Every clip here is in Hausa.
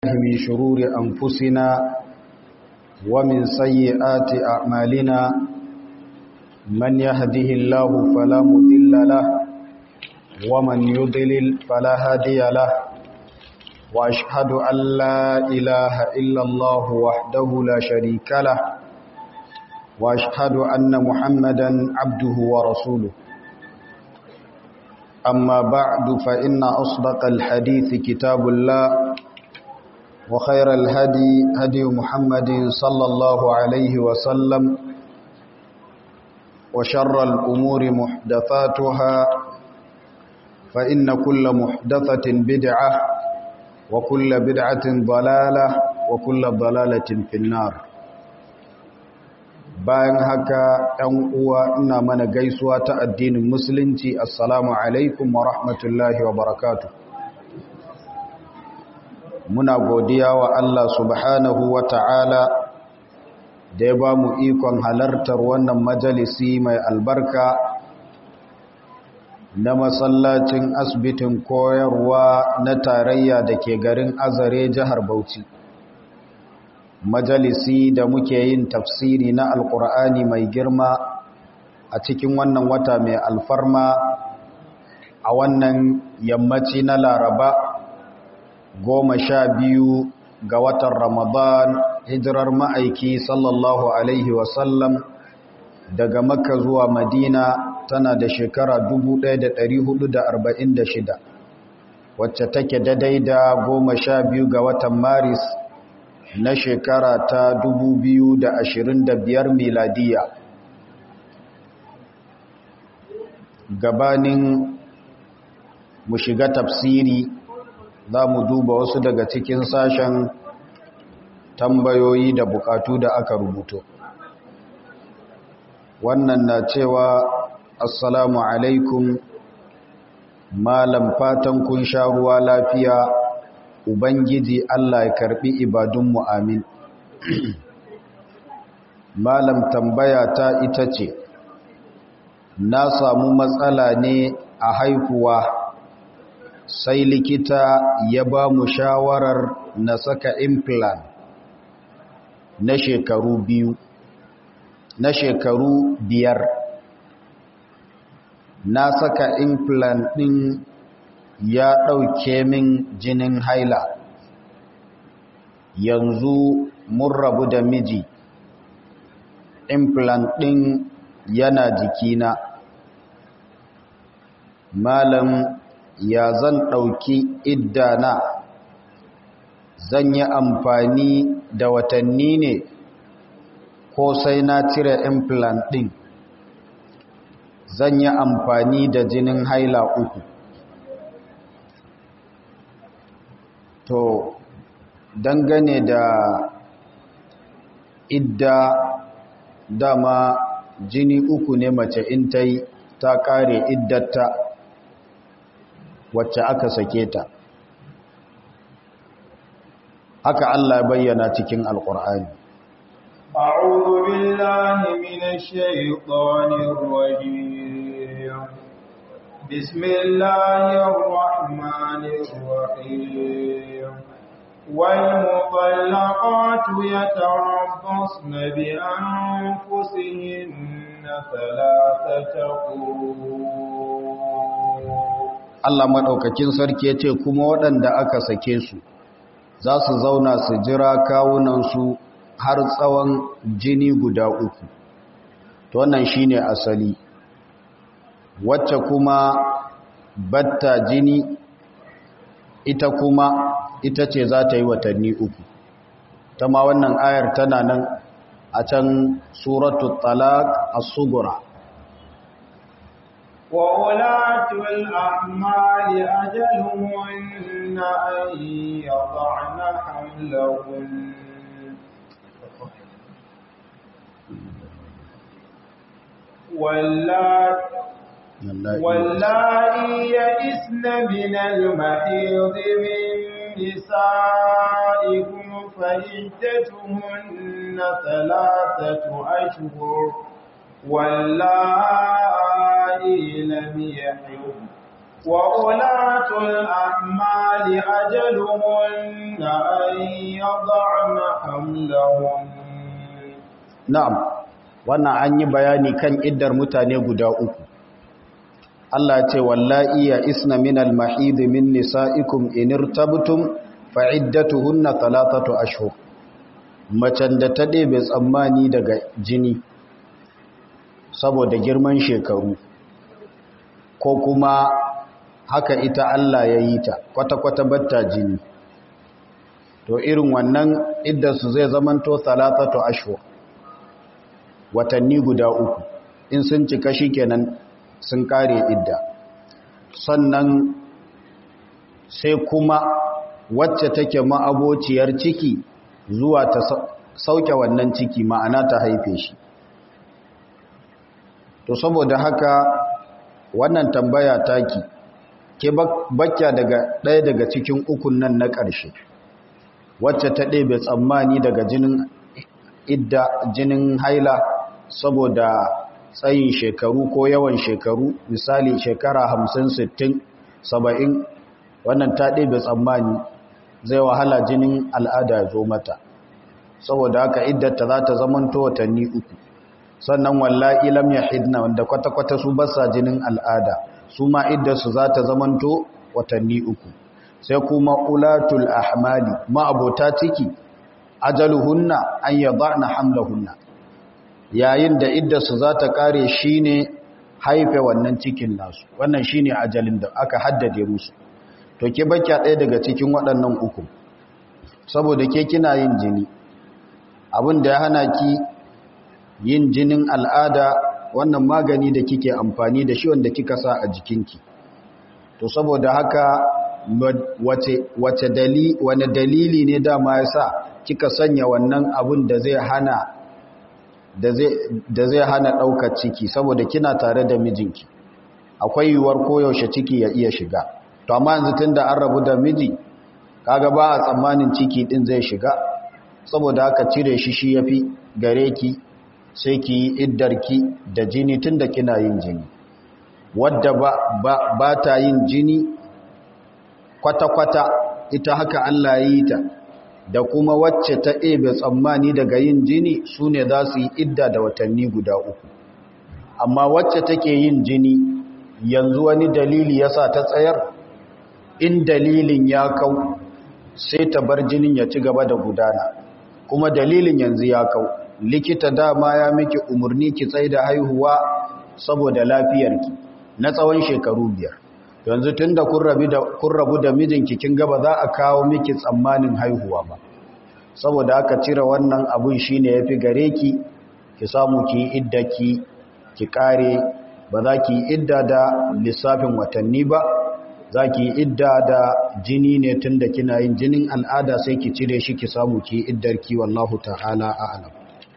من شرور أنفسنا ومن سيئات أعمالنا من يهده الله فلا مضل له ومن يضلل فلا هادي له وأشهد أن لا إله إلا الله وحده لا شريك له وأشهد أن محمدا عبده ورسوله أما بعد فإن أصدق الحديث كتاب الله وخير الهدي هدي محمد صلى الله عليه وسلم وشر الأمور محدثاتها فإن كل محدثة بدعة وكل بدعة ضلالة وكل ضلالة في النار bayan haka ɗan uwa ina mana gaisuwa ta addinin musulunci assalamu alaikum wa rahmatullahi wa barakatu muna godiya wa Allah subhanahu wa ta'ala da ya ba mu ikon halartar wannan majalisi mai albarka na masallacin asibitin koyarwa na tarayya da ke garin azare jihar bauchi majalisi da muke yin tafsiri na alkur'ani mai girma a cikin wannan wata mai alfarma a wannan yammaci na laraba goma sha biyu ga watan ramadan hijirar ma'aiki sallallahu alaihi wasallam daga makka zuwa madina tana da shekara 1446 wacce take daidai da goma sha biyu ga watan maris na shekara ta 2025 miladiya gabanin mu shiga tafsiri za mu duba wasu daga cikin sashen tambayoyi da bukatu da aka rubuto wannan na cewa assalamu alaikum malam fatan kun sha ruwa lafiya Ubangiji Allah ya karbi ibadunmu amin. Malam tambaya ta ita ce, Na samu matsala ne a haihuwa, sai likita ya ba mu shawarar na saka implant na shekaru biyu, na shekaru biyar. Na saka implant ɗin ya ɗauke min jinin haila yanzu mun rabu da miji implant ɗin yana jikina malam ya zan ɗauki iddana zan yi amfani da watanni ne ko sai na cire implant ɗin zan yi amfani da jinin haila uku to dangane da idda dama jini uku ne mace in ta yi ta kare iddata wacce aka sake ta haka Allah bayyana cikin alkur'ani أعوذ بالله من الشيطان الرجيم بسم الله الرحمن الرحيم والمطلقات يتربصن بأنفسهن ثلاثة Allah maɗaukakin sarki ya ce kuma waɗanda aka sake su za su zauna su jira kawunansu har tsawon jini guda uku to wannan shine asali wacce kuma batta jini ita kuma ita ce za ta yi watanni uku ta ma wannan ayar tana nan a can suratul talaq as-sugura وَأُولَاتُ الْأَحْمَالِ أَجَلُهُنَّ أَن يَضَعْنَ حَمْلَهُنَّ واللائي يئسن من المحيض من نسائكم فعدتهن ثلاثة أشهر واللائي لم يحضن وأولاة الأحمال أجلهن أن يضعن حملهن na'am wannan an yi bayani kan iddar mutane guda uku Allah ce wallahi ya isna min al-mahid min nisa'ikum in irtabtum fa iddatuhunna thalathatu ashhur macen da ta ɗebe tsammani daga jini saboda girman shekaru ko kuma haka ita Allah ya yi ta kwata-kwata batta jini to irin wannan iddarsu zai zamanto thalathatu ashhur watanni guda uku in sun cika shi kenan sun kare idda sannan sai kuma wacce take ma'abociyar ciki zuwa ta sauke wannan ciki ma'ana ta haife shi to saboda haka wannan tambaya taki ke bakya daga ɗaya daga cikin ukun nan na ƙarshe wacce ta ɗebe tsammani daga jinin idda jinin haila saboda tsayin shekaru ko yawan shekaru misali shekara hamsin sittin saba'in wannan ta ɗebe tsammani zai wahala jinin al'ada ya zo mata saboda haka iddata za ta zamanto watanni uku sannan wallahi lam yahidna wanda kwata-kwata su basa jinin al'ada su ma iddarsu za ta zamanto watanni uku sai kuma ulatul ahmali ma'abota ciki ajaluhunna an yada'na hamlahunna yayin da iddarsu za ta kare shine haife wannan cikin nasu wannan shine ajalin da aka haddade musu to ke bakya ɗaya daga cikin waɗannan uku saboda ke kina yin jini abin da ya hana ki yin jinin al'ada wannan magani da kike amfani da shi wanda kika sa a jikinki to saboda haka wace wace dali wani dalili ne dama yasa kika sanya wannan abun da zai hana da zai da zai hana daukar ciki saboda kina tare da mijinki akwai yiwuwar koyaushe ciki ya iya shiga to amma yanzu tunda an rabu da miji kaga ba a tsammanin ciki din zai shiga saboda haka cire shi shi yafi gare ki sai ki yi iddarki da jini tun da kina yin jini wadda ba, ba, ba ta yin jini kwata-kwata ita haka Allah ya yi ta da kuma wacce ta ebe tsammani daga yin jini su ne za su yi idda da watanni guda uku amma wacce take yin jini yanzu wani dalili ya sa ta tsayar in dalilin ya kau sai ta bar jinin ya ci gaba da gudana kuma dalilin yanzu ya kau likita dama ya miki umarni ki tsaye da haihuwa saboda lafiyarki na tsawon shekaru biyar yanzu tun da kun rabu da mijinki kin gaba za a kawo miki tsammanin haihuwa ba saboda aka cire wannan abun shine yafi gare ki ki samu ki idda ki ki kare ba za ki idda da lissafin watanni ba za ki idda da jini ne tun da kina yin jinin al'ada sai ki cire shi ki samu ki iddar ki wallahu ta'ala a'lam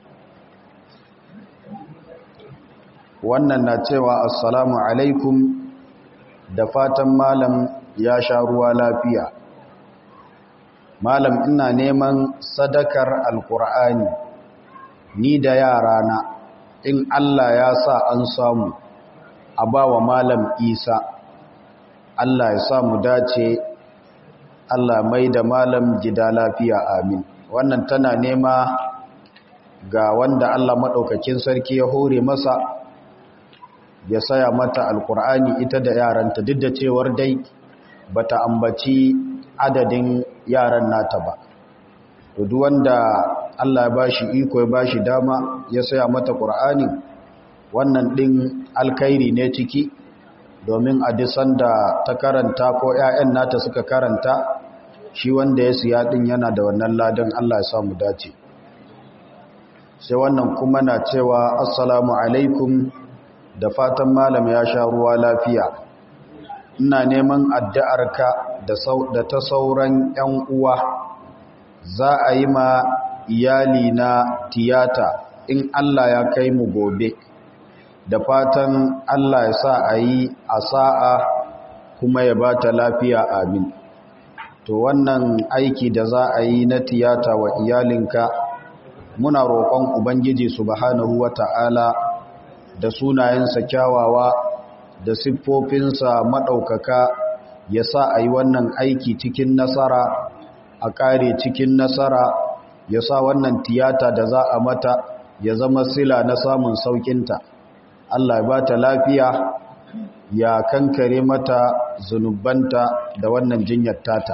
wannan na cewa assalamu alaikum da fatan malam ya sha ruwa lafiya malam ina neman sadakar alkur'ani ni da yarana in Allah ya sa an samu a ba wa malam isa Allah ya sa mu dace Allah mai da malam gida lafiya amin wannan tana nema ga wanda Allah maɗaukakin sarki ya hore masa ya saya mata alkur'ani ita da yaranta duk da cewar dai bata ambaci adadin yaran nata ba to duk wanda Allah ya bashi iko ya bashi dama ya saya mata qur'ani wannan din alkhairi ne ciki domin a disan da ta karanta ko ƴaƴan nata suka karanta shi wanda ya siya din yana da wannan ladan Allah ya sa mu dace sai wannan kuma na cewa assalamu alaikum da fatan malam ya sha ruwa lafiya ina neman addu'arka da ta sauran ‘yan uwa za a yi ma iyali na tiyata in Allah ya kai mu gobe da fatan Allah ya sa a yi a sa'a kuma ya ba ta lafiya amin to wannan aiki da za a yi na tiyata wa iyalinka muna roƙon ubangiji subhanahu wa ta'ala da sunayensa kyawawa da siffofinsa maɗaukaka ya sa a yi wannan aiki cikin nasara a ƙare cikin nasara ya sa wannan tiyata da za a mata ya zama sila na samun saukinta Allah ya ba ta lafiya ya kankare mata zunubanta da wannan jinyar tata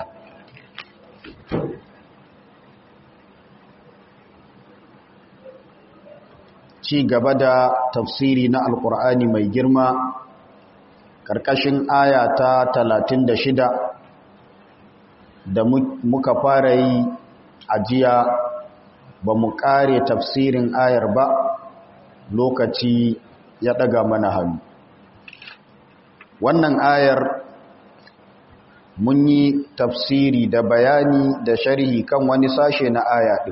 ci gaba da tafsiri na alkur'ani mai girma ƙarƙashin aya ta 36 da muka fara yi ajiya ba mu ƙare tafsirin ayar ba lokaci ya ɗaga mana hannu wannan ayar mun yi tafsiri da bayani da sharhi kan wani sashe na aya ɗin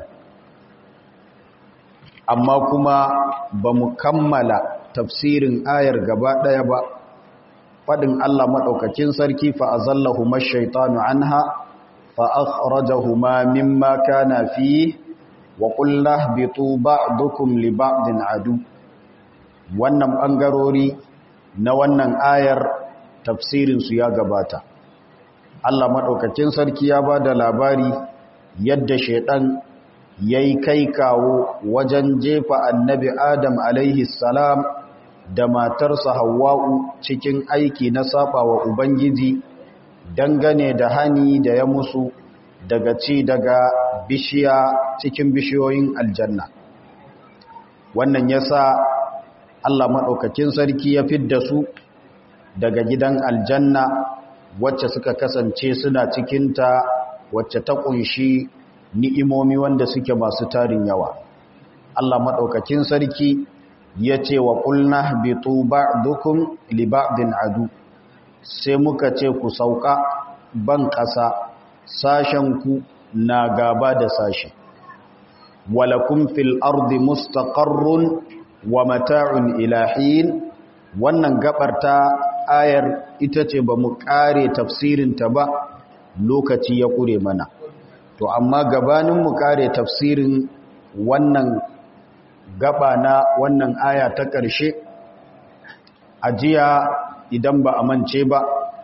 amma kuma ba mu kammala tafsirin ayar gaba ɗaya ba faɗin Allah maɗaukakin sarki fa'azallahu mashaitanu anha fa'akhrajahuma mimma kana fi wa ƙulla bitu ba'dukum li ba'din adu wannan ɓangarori na wannan ayar tafsirinsu ya gabata Allah maɗaukakin sarki ya ba da labari yadda shaiɗan ya yi kai kawo wajen jefa annabi Adam alaihi salam da matarsa Hawwa'u cikin aiki na saba wa Ubangiji dangane da hani da ya musu daga ci daga bishiya cikin bishiyoyin aljanna wannan yasa Allah maɗaukakin sarki ya fidda su daga gidan aljanna wacce suka kasance suna cikinta wacce ta ƙunshi ni'imomi wanda suke masu tarin yawa Allah maɗaukakin sarki ya ce wa ƙulna bitu ba'dukum li ba'din adu sai muka ce ku sauka ban ƙasa sashenku na gaba da sashe walakum fil ardi mustaqarrun wa mata'un ilahin wannan gabar ta ayar ita ce ba mu kare tafsirinta ba lokaci ya kure mana to amma gabanin mu kare tafsirin wannan gaba na wannan aya ta ƙarshe ajiya idan ba a mance ba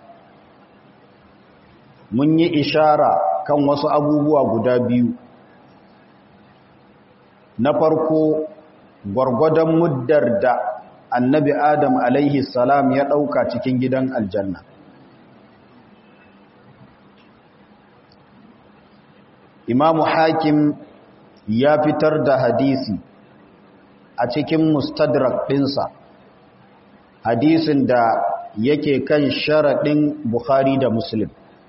mun yi ishara kan wasu abubuwa guda biyu na farko gwargwadon muddar da annabi adam alaihi salam ya ɗauka cikin gidan aljanna imamu hakim ya fitar da hadisi a cikin mustadrak ɗinsa hadisin da yake kan sharaɗin bukhari da muslim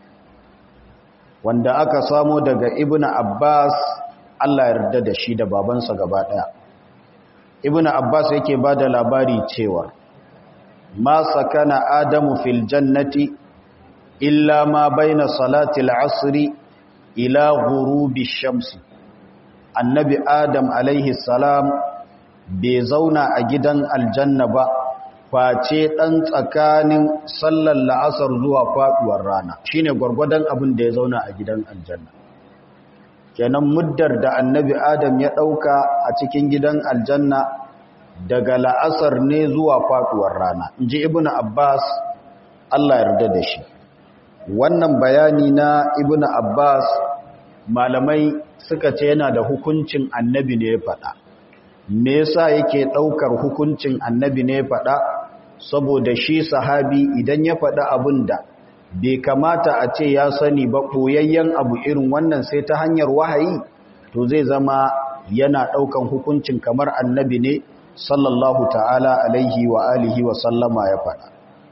wanda aka samo daga ibn abbas allah yarda da shi da babansa gaba ɗaya ibn abbas yake ba da labari cewa ma sakana adamu fil jannati illa ma baina salatil asri ila ghurubi shamsi annabi adam alaihi salam bai zauna a gidan aljanna ba face dan tsakanin sallar la'asar zuwa faduwar rana shine gwargwadon abin da ya zauna a gidan aljanna kenan muddar da annabi adam ya dauka a cikin gidan aljanna daga la'asar ne zuwa faduwar rana inji ibnu abbas Allah yarda da shi wannan bayani na ibnu abbas malamai suka ce yana da hukuncin annabi ne ya faɗa me yasa yake ɗaukar hukuncin annabi ne ya faɗa saboda shi sahabi idan ya faɗa abin da bai kamata a ce ya sani ba ɓoyayyen abu irin wannan sai ta hanyar wahayi to zai zama yana ɗaukan hukuncin kamar annabi ne sallallahu ta'ala alaihi wa alihi wa sallama ya faɗa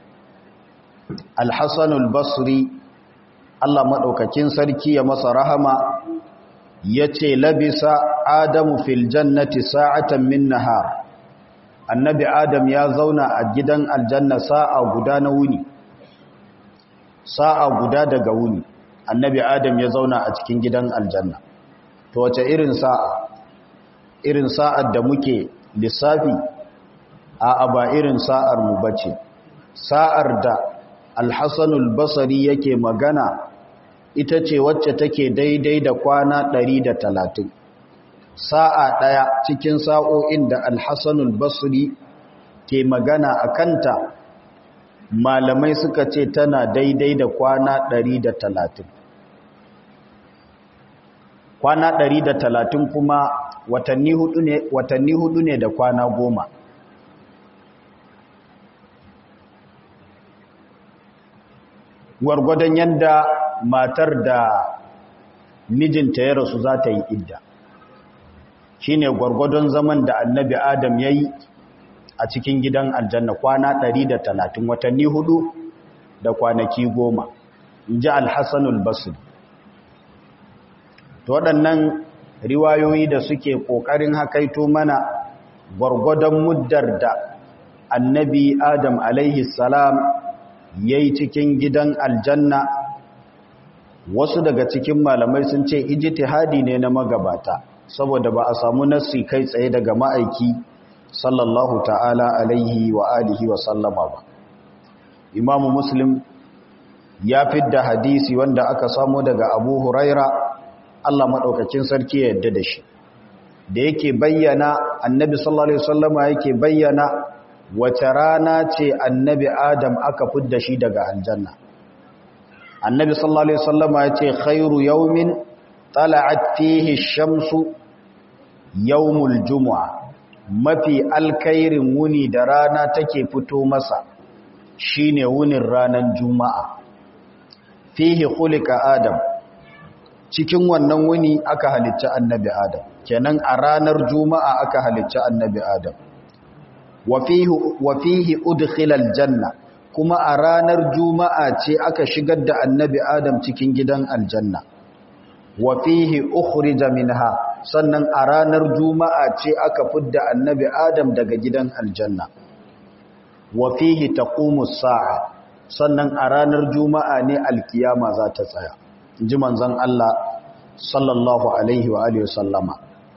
alhassanul basri Allah maɗaukakin sarki ya masa rahama ya ce labisa adamu fil jannati sa'atan min nahar annabi adam ya zauna a gidan aljanna sa'a guda na wuni sa'a guda daga wuni annabi adam ya zauna a cikin gidan aljanna to wace irin sa'a irin sa'ar da muke lissafi a ba irin sa'ar mu bace sa'ar da alhassanul basari yake magana ita ce wacce take daidai da kwana ɗari da talatin. sa'a ɗaya cikin sa'o'in da alhassanul basri ke magana a kanta malamai suka ce tana daidai da kwana 130 kwana 130 kuma watanni hudu ne watanni hudu ne da kwana goma gwargwadon yadda matar da mijinta ya rasu za ta yi idda shi ne gwargwadon zaman da annabi adam ya yi a cikin gidan aljanna kwana 130 watanni hudu da kwanaki goma in ji alhassanul basir to waɗannan riwayoyi da suke ƙoƙarin hakaito mana gwargwadon muddar da annabi adam alaihi salam ya yi cikin gidan aljanna wasu daga cikin malamai sun ce ijtihadi ne na magabata saboda ba a samu nassi kai tsaye daga ma'aiki sallallahu ta'ala alaihi wa alihi wa sallama ba imamu muslim ya fidda hadisi wanda aka samu daga abu huraira Allah maɗaukakin sarki ya yadda da shi da yake bayyana annabi sallallahu alaihi wasallama yake bayyana wace rana ce annabi adam aka fidda shi daga aljanna annabi sallallahu alaihi wasallama ya ce khairu yawmin tala'at fihi shamsu yawmul jumu'a mafi alkairin wuni da rana take fito masa shine wunin ranar juma'a fihi khuliqa adam cikin wannan wuni aka halicci annabi adam kenan a ranar juma'a aka halicci annabi adam wa fihi udkhila aljanna kuma a ranar juma'a ce aka shigar da annabi adam cikin gidan aljanna wa fihi ukhrija minha sannan a ranar juma'a ce aka fidda annabi adam daga gidan aljanna wa fihi taqumu sa'a sannan a ranar juma'a ne alkiyama za ta tsaya ji manzon Allah sallallahu alaihi wa alihi sallama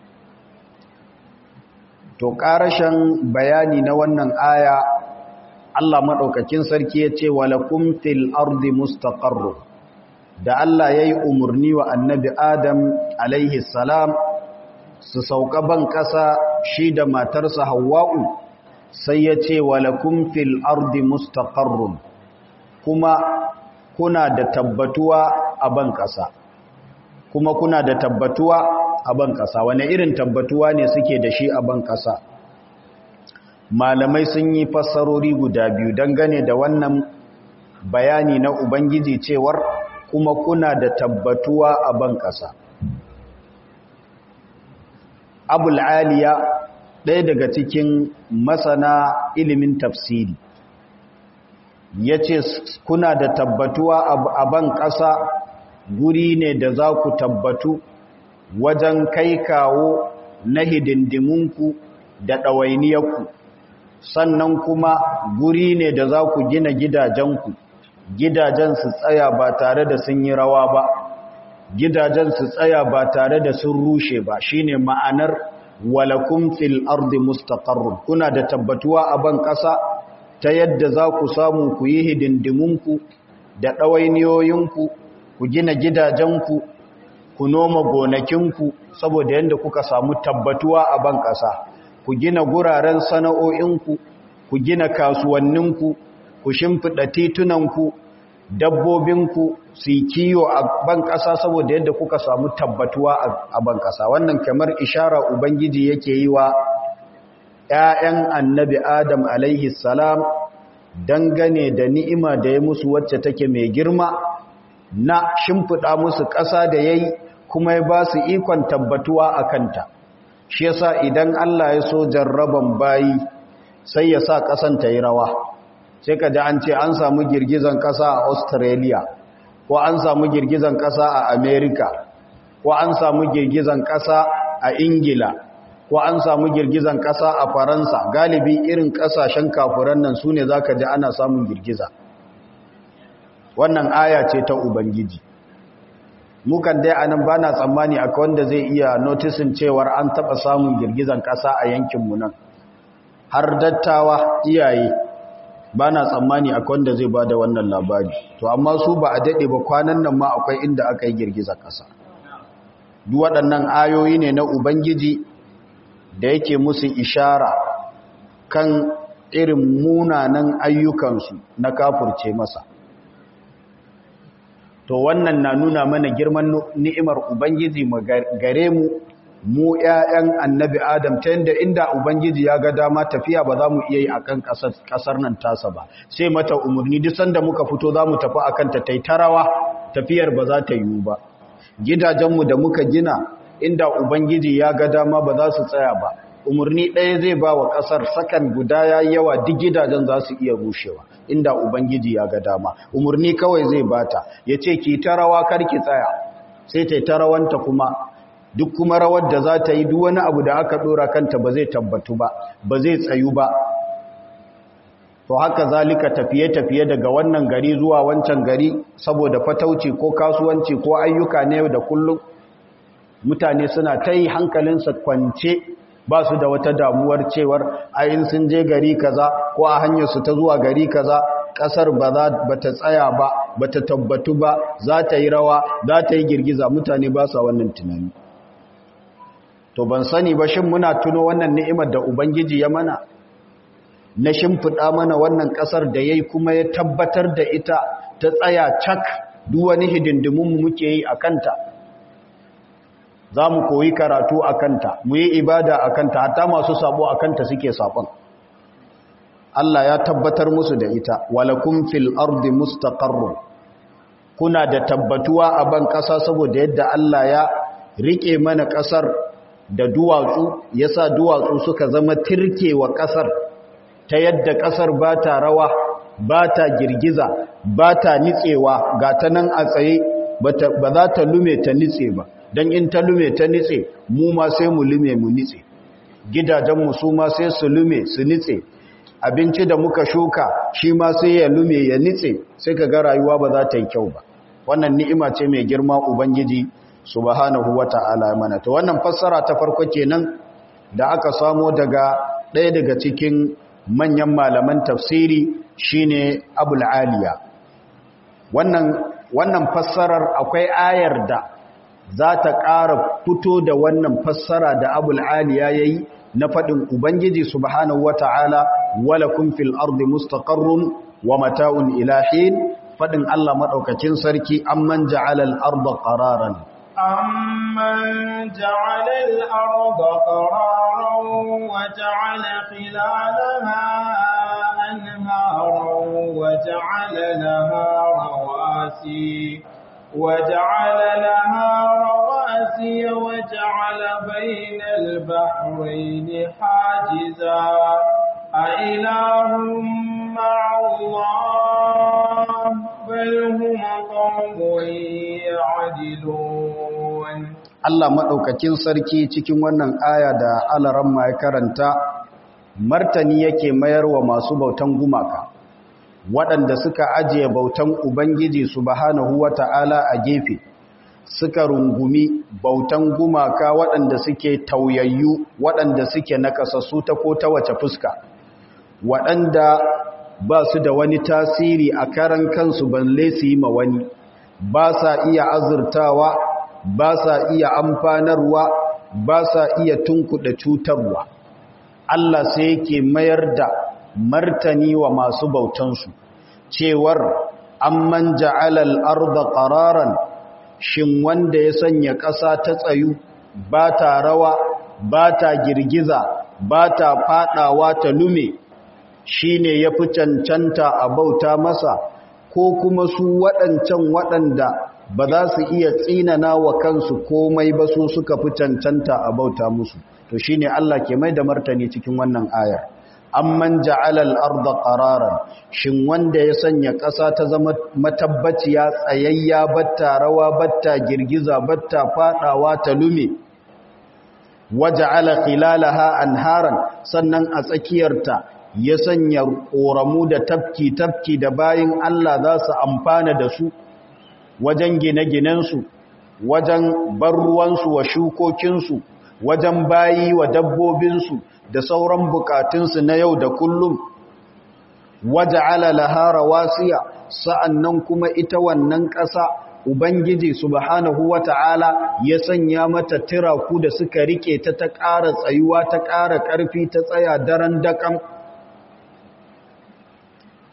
to karashin bayani na wannan aya Allah madaukakin sarki yace walakum fil ardi mustaqarru da Allah yayi umurni wa annabi Adam alaihi salam su sauka ban kasa shi da matarsa Hawwa'u sai yace walakum fil ardi mustaqarrun kuma kuna da tabbatuwa a ban kasa kuma kuna da tabbatuwa a ban ƙasa wane irin tabbatuwa ne suke da shi a ban ƙasa malamai sun yi fassarori guda biyu dangane da wannan bayani na ubangiji cewar kuma kuna da tabbatuwa a ban ƙasa abul aliya ɗaya daga cikin masana ilimin tafsiri ya ce kuna da tabbatuwa a ban ƙasa guri ne da za ku tabbatu wajen kai kawo na hidindimunku da ɗawainiyarku sannan kuma guri ne da za ku gina gidajenku gidajen su tsaya ba tare da sun yi rawa ba gidajen su tsaya ba tare da sun rushe ba shine ma'anar walakum fil ardi mustaqarrun kuna da tabbatuwa a ban ƙasa ta yadda za ku samu ku yi hidindimunku da ɗawainiyoyinku ku gina gidajenku ku noma gonakinku saboda yadda kuka samu tabbatuwa a ban ƙasa ku gina guraren sana'o'inku ku gina kasuwanninku ku shimfiɗa titunanku dabbobinku su yi kiyo a ban ƙasa saboda yadda kuka samu tabbatuwa a ban ƙasa wannan kamar ishara ubangiji yake yi wa ‘ya'yan annabi adam alaihi salam dangane da ni'ima da ya musu wacce take mai girma na shimfiɗa musu ƙasa da ya yi kuma ya ba su ikon tabbatuwa a kanta shi yasa idan Allah ya so jarraban bayi sai ya sa ƙasan ta yi rawa sai ka ji an ce an samu girgizan ƙasa a australia ko an samu girgizan ƙasa a america ko an samu girgizan ƙasa a ingila ko an samu girgizan ƙasa a faransa galibi irin ƙasashen kafuran nan su ne za ka ji ana samun girgiza wannan aya ce ta ubangiji mukan dai anan ba na tsammani akwai wanda zai iya notisin cewar an taɓa samun girgizan ƙasa a yankinmu nan har dattawa iyaye ba na tsammani akwai wanda zai ba da wannan labari to amma su ba a daɗe ba kwanan nan ma akwai inda aka yi girgizan ƙasa duk waɗannan ayoyi ne na ubangiji da yake musu ishara kan irin munanan ayyukansu na kafurce masa to wannan na nuna mana girman ni'imar ubangiji gare mu mu ƴaƴan annabi adam ta yadda inda ubangiji ya ga dama tafiya ba za mu iya yi akan ƙasar nan tasa ba sai mata umarni duk sanda muka fito za mu tafi akan ta taitarawa tafiyar ba za ta yiwu ba gidajenmu da muka gina inda ubangiji ya ga dama ba za su tsaya ba umarni ɗaya zai ba wa ƙasar sakan guda ya yawa duk gidajen za su iya rushewa inda ubangiji ya ga dama umarni kawai zai bata ya ce ki ta rawa karki tsaya sai ta ta rawanta kuma duk kuma rawar da za ta yi duk wani abu da aka ɗora kanta ba zai tabbatu ba ba zai tsayu ba to haka zalika tafiye-tafiye daga wannan gari zuwa wancan gari saboda fatauci ko kasuwanci ko ayyuka na yau da kullum mutane suna ta yi hankalinsa kwance ba su da wata damuwar cewar ayin sun je gari kaza ko a hanyarsu ta zuwa gari kaza kasar ba ta tsaya ba ba ta tabbatu ba za ta yi rawa za ta yi girgiza mutane ba sa wannan tunani to ban sani ba shin muna tuno wannan ni'imar da ubangiji ya mana na shimfiɗa mana wannan ƙasar da ya yi kuma ya tabbatar da ita ta tsaya cak duk wani hidindimunmu muke yi a kanta za mu koyi karatu a kanta mu yi ibada a kanta hatta masu sabo a kanta suke sabon Allah ya tabbatar musu da ita walakum fil ardi mustaqarrun kuna da tabbatuwa a ban ƙasa saboda yadda Allah ya rike mana ƙasar da duwatsu yasa duwatsu suka zama tirkewa ƙasar ta yadda ƙasar ba ta rawa ba ta girgiza ba ta nitsewa ga ta nan a tsaye ba za ta lume ta nitse ba don in ta lume ta nitse mu ma sai mu lume mu nitse gidajenmu su ma sai su lume su nitse abinci da muka shuka shi ma sai ya lume ya nitse sai ka ga rayuwa ba za ta yi kyau ba wannan ni'ima ce mai girma ubangiji subhanahu wata'ala mana to wannan fassara ta farko kenan da aka samo daga ɗaya daga cikin manyan malaman tafsiri shine abul aliya wannan wannan fassarar akwai ayar da za ta ƙara fito da wannan fassara da abul aliya yayi na faɗin ubangiji subhanahu wata'ala walakum fil ardi mustaqarrun wa mata'un ila hin faɗin Allah madaukakin sarki amman ja'ala al arda qararan أمن جعل الأرض قرارا وجعل خلالها أنهارا وجعل لها رواسي وجعل لها رواسي وجعل بين البحرين حاجزا أإله مع الله بل هم قوم يعدلون Allah maɗaukakin sarki cikin wannan aya da alaramma ya karanta martani yake mayar wa masu bautan gumaka waɗanda suka ajiye bautan Ubangiji subhanahu wata'ala a gefe suka rungumi bautan gumaka waɗanda suke tauyayyu waɗanda suke nakasassu ta ko ta wace fuska waɗanda ba su da wani tasiri a karan kansu balle su yi ma wani ba sa iya azurtawa ba sa iya amfanarwa ba sa iya tunkuɗa cutarwa Allah sai yake mayar da martani wa masu bautansu cewar amman ja'alal arda qararan shin wanda ya sanya ƙasa ta tsayu ba ta rawa ba ta girgiza ba ta fadawa ta lume shine yafi cancanta a bauta masa ko kuma su waɗancan waɗanda ba za su iya tsinana wa kansu komai ba su suka fi cancanta a bauta musu to shine Allah ke mai da martani cikin wannan ayar amman ja'ala al-ardha qararan shin wanda ya sanya ƙasa ta zama matabbaciya tsayayya batta rawa batta girgiza batta fadawa ta lume waja'ala khilalaha anharan sannan a tsakiyarta ya sanya ƙoramu da tafki tafki da bayin Allah za su amfana da su wajen gine-ginensu wajen bar ruwansu wa shukokinsu wajen bayi wa dabbobinsu da sauran bukatunsu na yau da kullum waje alalaha rawasiya sa'annan kuma ita wannan ƙasa ubangiji subhanahu wata'ala ya sanya mata tiraku da suka rike ta ta ƙara tsayuwa ta ƙara ƙarfi ta tsaya daren daƙam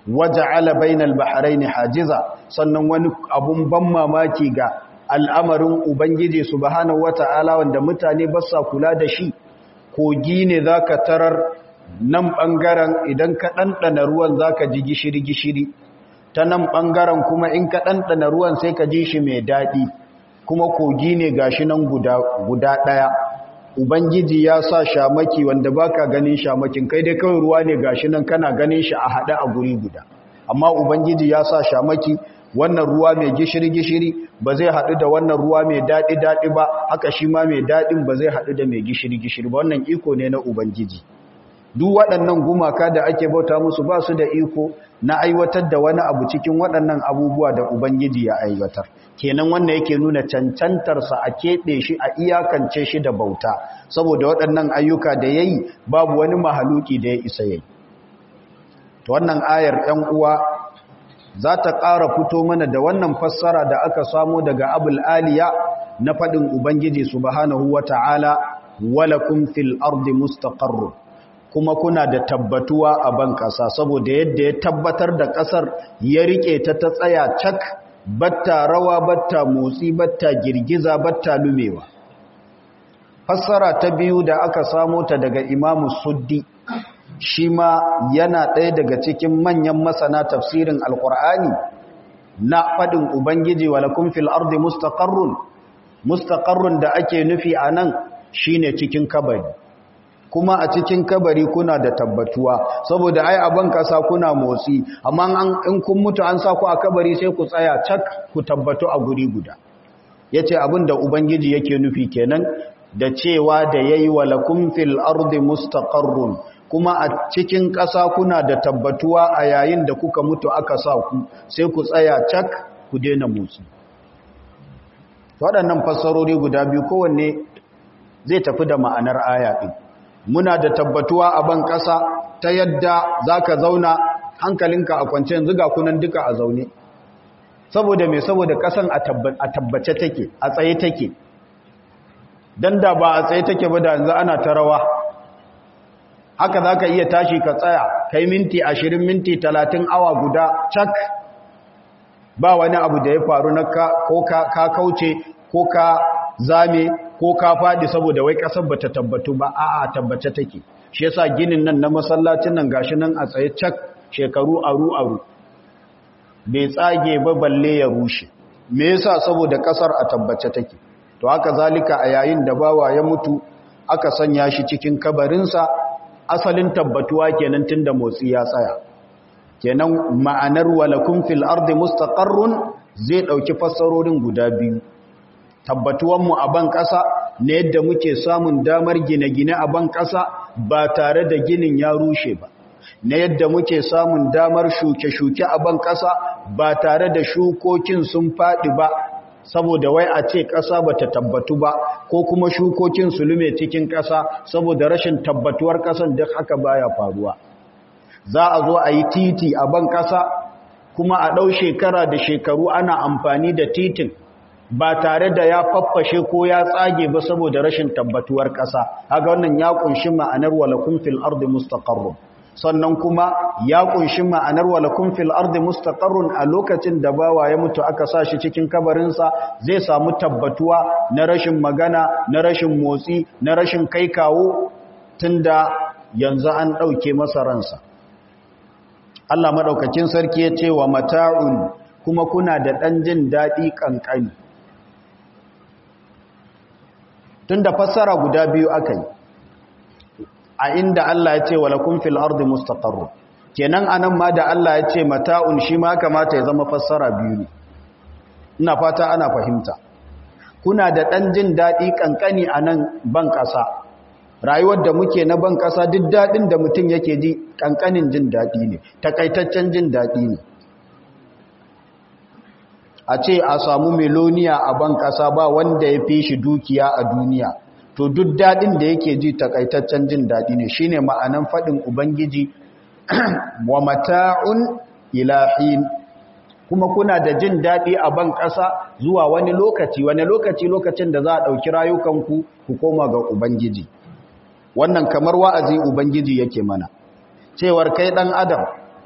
waja'ala bainal bahraini hajiza sannan wani abun ban mamaki ga al'amarin ubangiji subhanahu wata'ala wanda mutane ba sa kula da shi kogi ne zaka tarar nan bangaren idan ka ɗanɗana ruwan zaka ji gishiri gishiri ta nan bangaren kuma in ka ɗanɗana ruwan sai ka ji shi mai daɗi kuma kogi ne gashi nan guda guda ɗaya ubangiji ya sa shamaki wanda baka ganin shamakin kai dai kawai ruwa ne gashi nan kana ganin shi a hada a guri guda amma ubangiji ya sa shamaki wannan ruwa mai gishiri-gishiri ba zai haɗu da wannan ruwa mai daɗi-daɗi ba haka shi ma mai daɗin ba zai haɗu da mai gishiri-gishiri ba wannan iko ne na ubangiji duk waɗannan gumaka da ake bauta musu ba su da iko na aiwatar da wani abu cikin waɗannan abubuwa da ubangiji ya aiwatar kenan wannan yake nuna cancantarsa a keɓe shi a iyakance shi da bauta saboda waɗannan ayyuka da ya yi babu wani mahaluki da ya isa ya yi wannan ayar ‘yan uwa za ta ƙara fito mana da wannan fassara da aka samo daga abul aliya na faɗin ubangiji subhanahu wa ta'ala walakum fil ardi mustaqarru kuma kuna da tabbatuwa a ban ƙasa saboda yadda ya tabbatar da ƙasar ya riƙe ta ta tsaya cak batta rawa batta motsi batta girgiza batta lumewa fassara ta biyu da aka samo ta daga imamu suddi shi ma yana ɗaya daga cikin manyan masana tafsirin alƙur'ani na faɗin ubangiji walakun fil ardi mustaqarrun mustaqarrun da ake nufi a nan shine cikin kabari kuma a cikin kabari kuna da tabbatuwa saboda ai aban kasa kuna motsi amma in kun mutu an sa ku a kabari sai ku tsaya cak ku tabbatu a guri guda yace abin da ubangiji yake nufi kenan da cewa da yayi walakum fil ardi mustaqarrun kuma a cikin ƙasa kuna da tabbatuwa a yayin da kuka mutu aka sa ku sai ku tsaya cak ku daina motsi waɗannan fassarori guda biyu kowanne zai tafi da ma'anar aya ɗin muna da tabbatuwa a ban ƙasa ta yadda za ka zauna hankalinka a kwance yanzu ga kunan duka a zaune saboda mai saboda ƙasan a tabbace take a tsaye take don da ba a tsaye take ba da yanzu ana ta rawa haka za ka iya tashi ka tsaya kai minti ashirin minti talatin awa guda cak ba wani abu da ya faru na ko ka kauce ko ka zame ko ka faɗi saboda wai ƙasar ba ta tabbatu ba a'a tabbace take shi yasa ginin nan na masallacin nan gashi nan a tsaye cak shekaru aru aru bai tsage ba balle ya rushe me yasa saboda ƙasar a tabbace take to haka zalika a yayin da bawa ya mutu aka sanya shi cikin kabarinsa asalin tabbatuwa kenan tunda motsi ya tsaya kenan ma'anar walakum fil ardi mustaqarrun zai dauki fassarorin guda biyu tabbatuwan mu a ban kasa ne yadda muke samun damar gine-gine a ban kasa ba tare da ginin ya rushe ba na yadda muke samun damar shuke-shuke a ban kasa ba tare da shukokin sun faɗi ba saboda wai a ce ƙasa ba ta tabbatu ba ko kuma shukokin su lume cikin ƙasa saboda rashin tabbatuwar ƙasan duk haka baya faruwa za a zo a yi titi a ban ƙasa kuma a ɗau shekara da shekaru ana amfani da titin ba tare da ya faffashe ko ya tsage ba saboda rashin tabbatuwar ƙasa haka wannan ya ƙunshi ma'anar walakun fil ardi mustaqarrun sannan kuma ya kunshi ma'anar walakun fil ardi mustaqarrun a lokacin da bawa ya mutu aka sa shi cikin kabarinsa zai samu tabbatuwa na rashin magana na rashin motsi na rashin kai kawo tunda yanzu an ɗauke masa ransa Allah maɗaukakin sarki ya ce wa mata'un kuma kuna da ɗan jin daɗi ƙanƙani tunda fassara guda biyu aka yi a inda Allah ya ce wa lakum fil ardi mustaqarrun kenan anan ma da Allah ya ce mata'un shi ma kamata ya zama fassara biyu ne ina fata ana fahimta kuna da dan jin dadi kankani anan ban kasa rayuwar da muke na ban kasa duk dadin da mutum yake ji kankanin jin dadi ne takaitaccen jin dadi ne a ce a samu meloniya a ban kasa ba wanda ya fi shi dukiya a duniya to duk daɗin da yake ji takaitaccen jin daɗi ne shine ma'anan faɗin ubangiji wa mata'un ilahin kuma kuna da jin daɗi a ban ƙasa zuwa wani lokaci wani lokaci lokacin da za a ɗauki rayukanku ku koma ga ubangiji wannan kamar wa'azi ubangiji yake mana cewar kai ɗan adam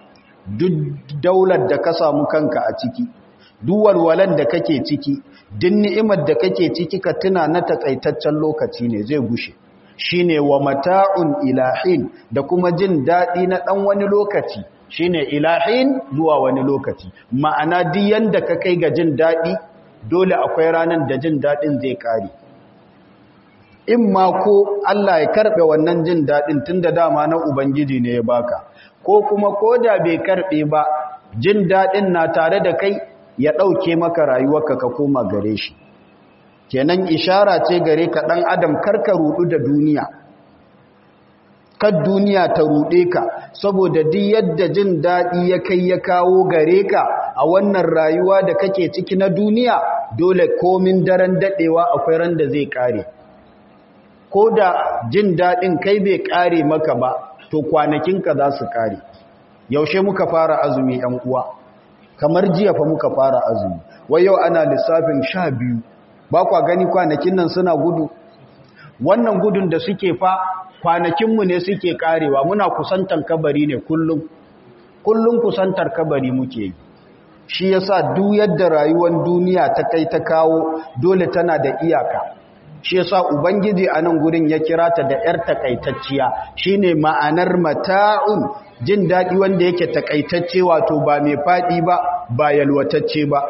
duk daular da ka samu kanka a ciki duk walwalan da kake ciki duk ni'imar da kake ciki ka tuna na takaitaccen lokaci ne zai gushe shine wa mata'un ilahin da kuma jin daɗi na ɗan wani lokaci shine ilahin zuwa wani lokaci ma'ana duk yanda ka kai ga jin daɗi dole akwai ranar da jin daɗin zai ƙare in ma ko Allah ya karɓe wannan jin daɗin tun da dama na Ubangiji ne ya baka ko kuma ko da bai karɓe ba jin daɗin na tare da kai ya ɗauke maka rayuwarka ka koma gare shi kenan ishara ce gare ka ɗan adam karka ruɗu da duniya kan duniya ta ruɗe ka saboda duk yadda jin daɗi ya kai ya kawo gare ka a wannan rayuwa da kake ciki na duniya dole komin daren daɗewa akwai ran da zai ƙare ko da jin daɗin kai bai ƙare maka ba to kwanakinka za su ƙare yaushe muka fara azumi ‘yan uwa kamar jiya fa muka fara azumi wai yau ana lissafin sha biyu ba kwa gani kwanakin nan suna gudu wannan gudun da suke fa kwanakinmu ne suke ƙarewa muna kusantar kabari ne kullum kullum kusantar kabari muke yi shi yasa duk yadda rayuwar duniya ta kai ta kawo dole tana da iyaka shi yasa ubangiji a nan gurin ya kira ta da yar takaitacciya shine ma'anar mata'un jin daɗi wanda yake takaitacce wato ba mai faɗi ba ba yalwatacce ba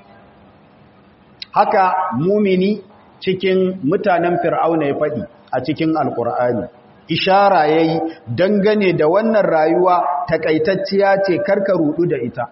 haka mumini cikin mutanen fir'auna ya faɗi a cikin alkur'ani ishara yayi dangane da wannan rayuwa takaitacciya ce karka rudu da ita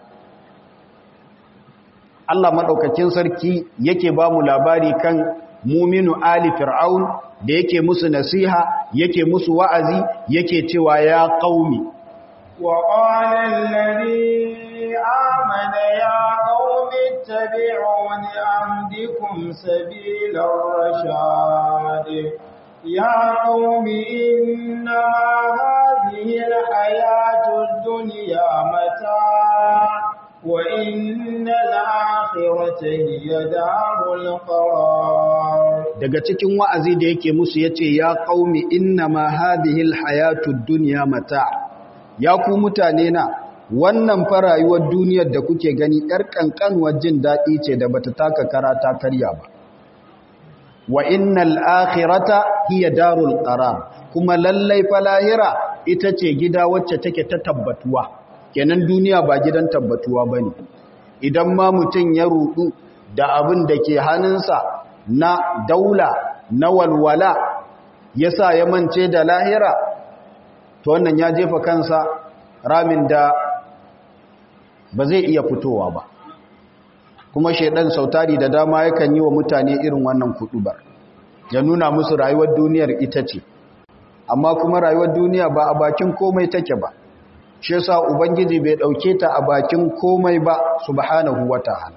Allah madaukakin sarki yake ba mu labari kan muminu ali fir'aun da yake musu nasiha yake musu wa'azi yake cewa ya qaumi wa qala alladhi amana ya qaumi ittabi'uni amdikum sabilar rashad ya qaumi inna hadhihi alhayatud dunya mata' وإن الآخرة هي دار القرار daga cikin wa'azi da yake musu yace ya qaumi innama hadhihi alhayatud dunya mata ya ku mutane na wannan fa rayuwar duniyar da kuke gani yar kankanwar jin dadi ce da bata taka karata karya ba wa innal akhirata hiya darul qarar kuma lallai fa lahira ita ce gida wacce take ta tabbatuwa kenan duniya ba gidan tabbatuwa ba ne idan ma mutum ya rudu da abin da ke hannunsa na daula na walwala ya sa ya mance da lahira to wannan ya jefa kansa ramin da ba zai iya fitowa ba kuma shaidan sautari da dama yakan yi wa mutane irin wannan kudubar ya nuna musu rayuwar duniyar ita ce amma kuma rayuwar duniya ba a bakin komai take ba shi yasa ubangiji bai dauke ta a bakin komai ba subhanahu wataala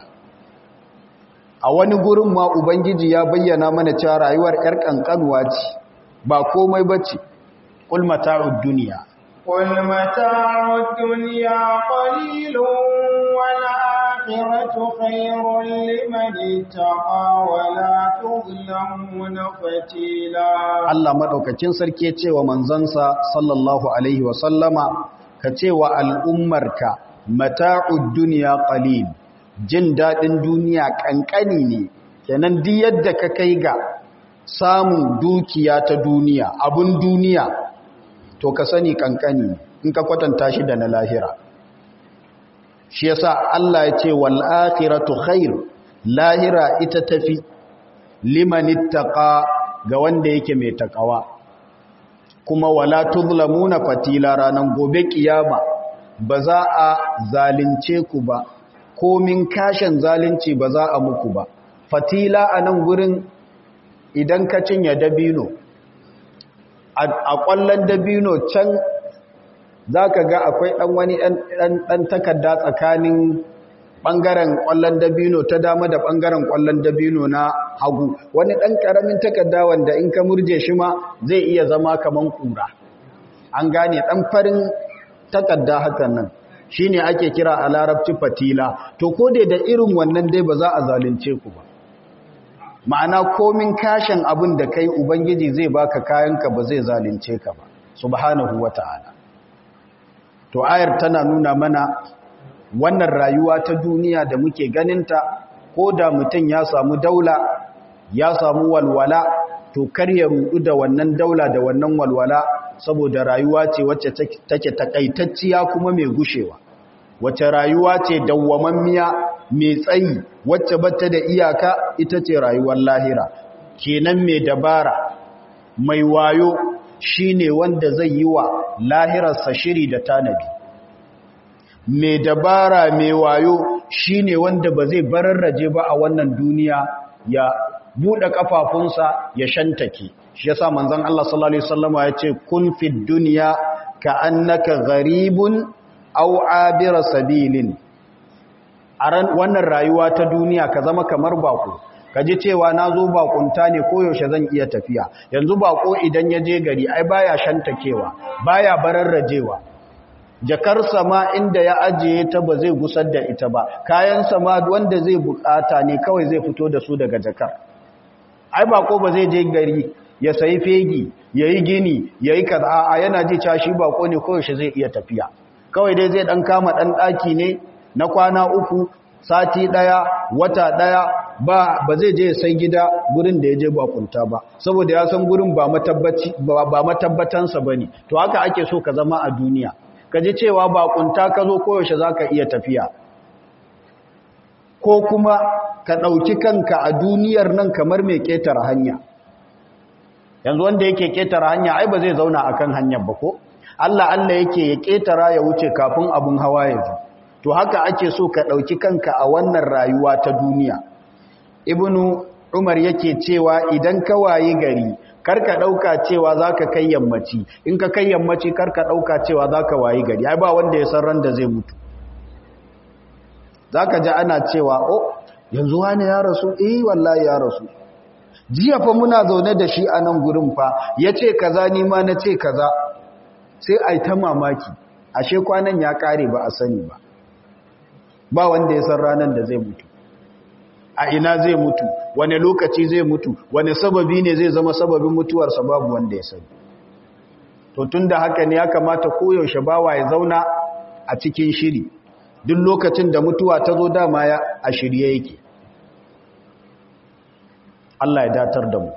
a wani gurin ma ubangiji ya bayyana mana cewa rayuwar yar kankanuwa ce ba komai bace qul mata'ud dunya qul mata'ud dunya qalilun wal akhiratu khayrun liman ittaqa wa la tuzlamuna fatila Allah madaukakin sarki ya ce wa manzansa sallallahu alaihi wa sallama ka ce wa al'ummarka mata'ud duniya ƙalil jin daɗin duniya ƙanƙani ne kenan di yadda ka kai ga samun dukiya ta duniya abun duniya to ka sani ƙanƙani in ka kwatanta shi da na lahira shi yasa Allah ya ce wal akhiratu khair lahira ita tafi liman ittaqa ga wanda yake mai takawa kuma wala tuzlamuna fatila ranan gobe kiyama ba za a zalunce ku ba komin kashin zalunci ba za a muku ba fatila a nan gurin idan ka cinye dabino a kwallon dabino can za ka ga akwai ɗan wani ɗan takarda tsakanin ɓangaren ƙwallon dabino ta dama da ɓangaren ƙwallon dabino na hagu wani ɗan ƙaramin takarda wanda in ka murje shi ma zai iya zama kaman ƙura an gane ɗan farin takarda hakan nan shi ne ake kira a larabci fatila to ko dai da irin wannan dai ba za a zalunce ku ba ma'ana komin kashin abin da kai ubangiji zai baka kayanka ba zai zalunce ka ba subhanahu wata'ala to ayar tana nuna mana wannan rayuwa ta duniya da muke ganinta ko da mutum ya samu daula ya samu walwala to kar ya rudu da wannan daula da wannan walwala saboda rayuwa ce wacce take takaitacciya kuma mai gushewa wacce rayuwa ce dawwamammiya mai tsayi wacce bata da iyaka ita ce rayuwar lahira kenan mai dabara mai wayo shine wanda zai yi wa lahirarsa shiri da tanadi mai dabara mai wayo shine wanda ba zai bararraje ba a wannan duniya ya buɗe ƙafafunsa ya shantake shi yasa manzon Allah sallallahu alaihi wasallama ya ce kun fid dunya ka annaka gharibun aw abira sabilin a wannan rayuwa ta duniya ka zama kamar bako ka ji cewa na zo bakunta ne koyaushe zan iya tafiya yanzu bako idan ya je gari ai baya shantakewa baya bararrajewa jakar sama inda ya ajiye ta ba zai gusar da ita ba kayan sama wanda zai bukata ne kawai zai fito da su daga jakar ai bako ba zai je gari ya sayi fegi ya yi gini ya yi kaza a yana ji cashi bako ne koyaushe zai iya tafiya kawai dai zai dan kama dan daki ne na kwana uku sati daya wata daya ba ba zai je sai gida gurin da ya je bakunta ba saboda ya san gurin ba matabbaci ba matabbatansa bane to haka ake so ka zama a duniya ka ji cewa bakunta ka zo koyaushe zaka iya tafiya ko kuma ka ɗauki kanka a duniyar nan kamar mai ƙetare hanya yanzu wanda yake ƙetare hanya ai ba zai zauna akan hanyar ba ko Allah Allah yake ya ƙetara ya wuce kafin abun hawa ya zo to haka ake so ka ɗauki kanka a wannan rayuwa ta duniya ibnu umar yake cewa idan ka wayi gari karka ɗauka cewa za ka kai yammaci in ka kai yammaci karka ɗauka cewa za ka wayi gari ai ba wanda ya san ran da zai mutu za ka ji ana cewa o yanzu wani ya rasu eh wallahi ya rasu jiya fa muna zaune da shi a nan gurin fa ya ce kaza ni ma na ce kaza sai a yi ta mamaki ashe kwanan ya kare ba a sani ba ba wanda ya san ranar da zai mutu a ina zai mutu wane lokaci zai mutu wane sababi ne zai zama sababin mutuwarsa babu wanda ya sani to tun da haka ne ya kamata koyaushe bawa ya zauna a cikin shiri duk lokacin da mutuwa ta zo dama ya a shirye yake Allah ya datar da mu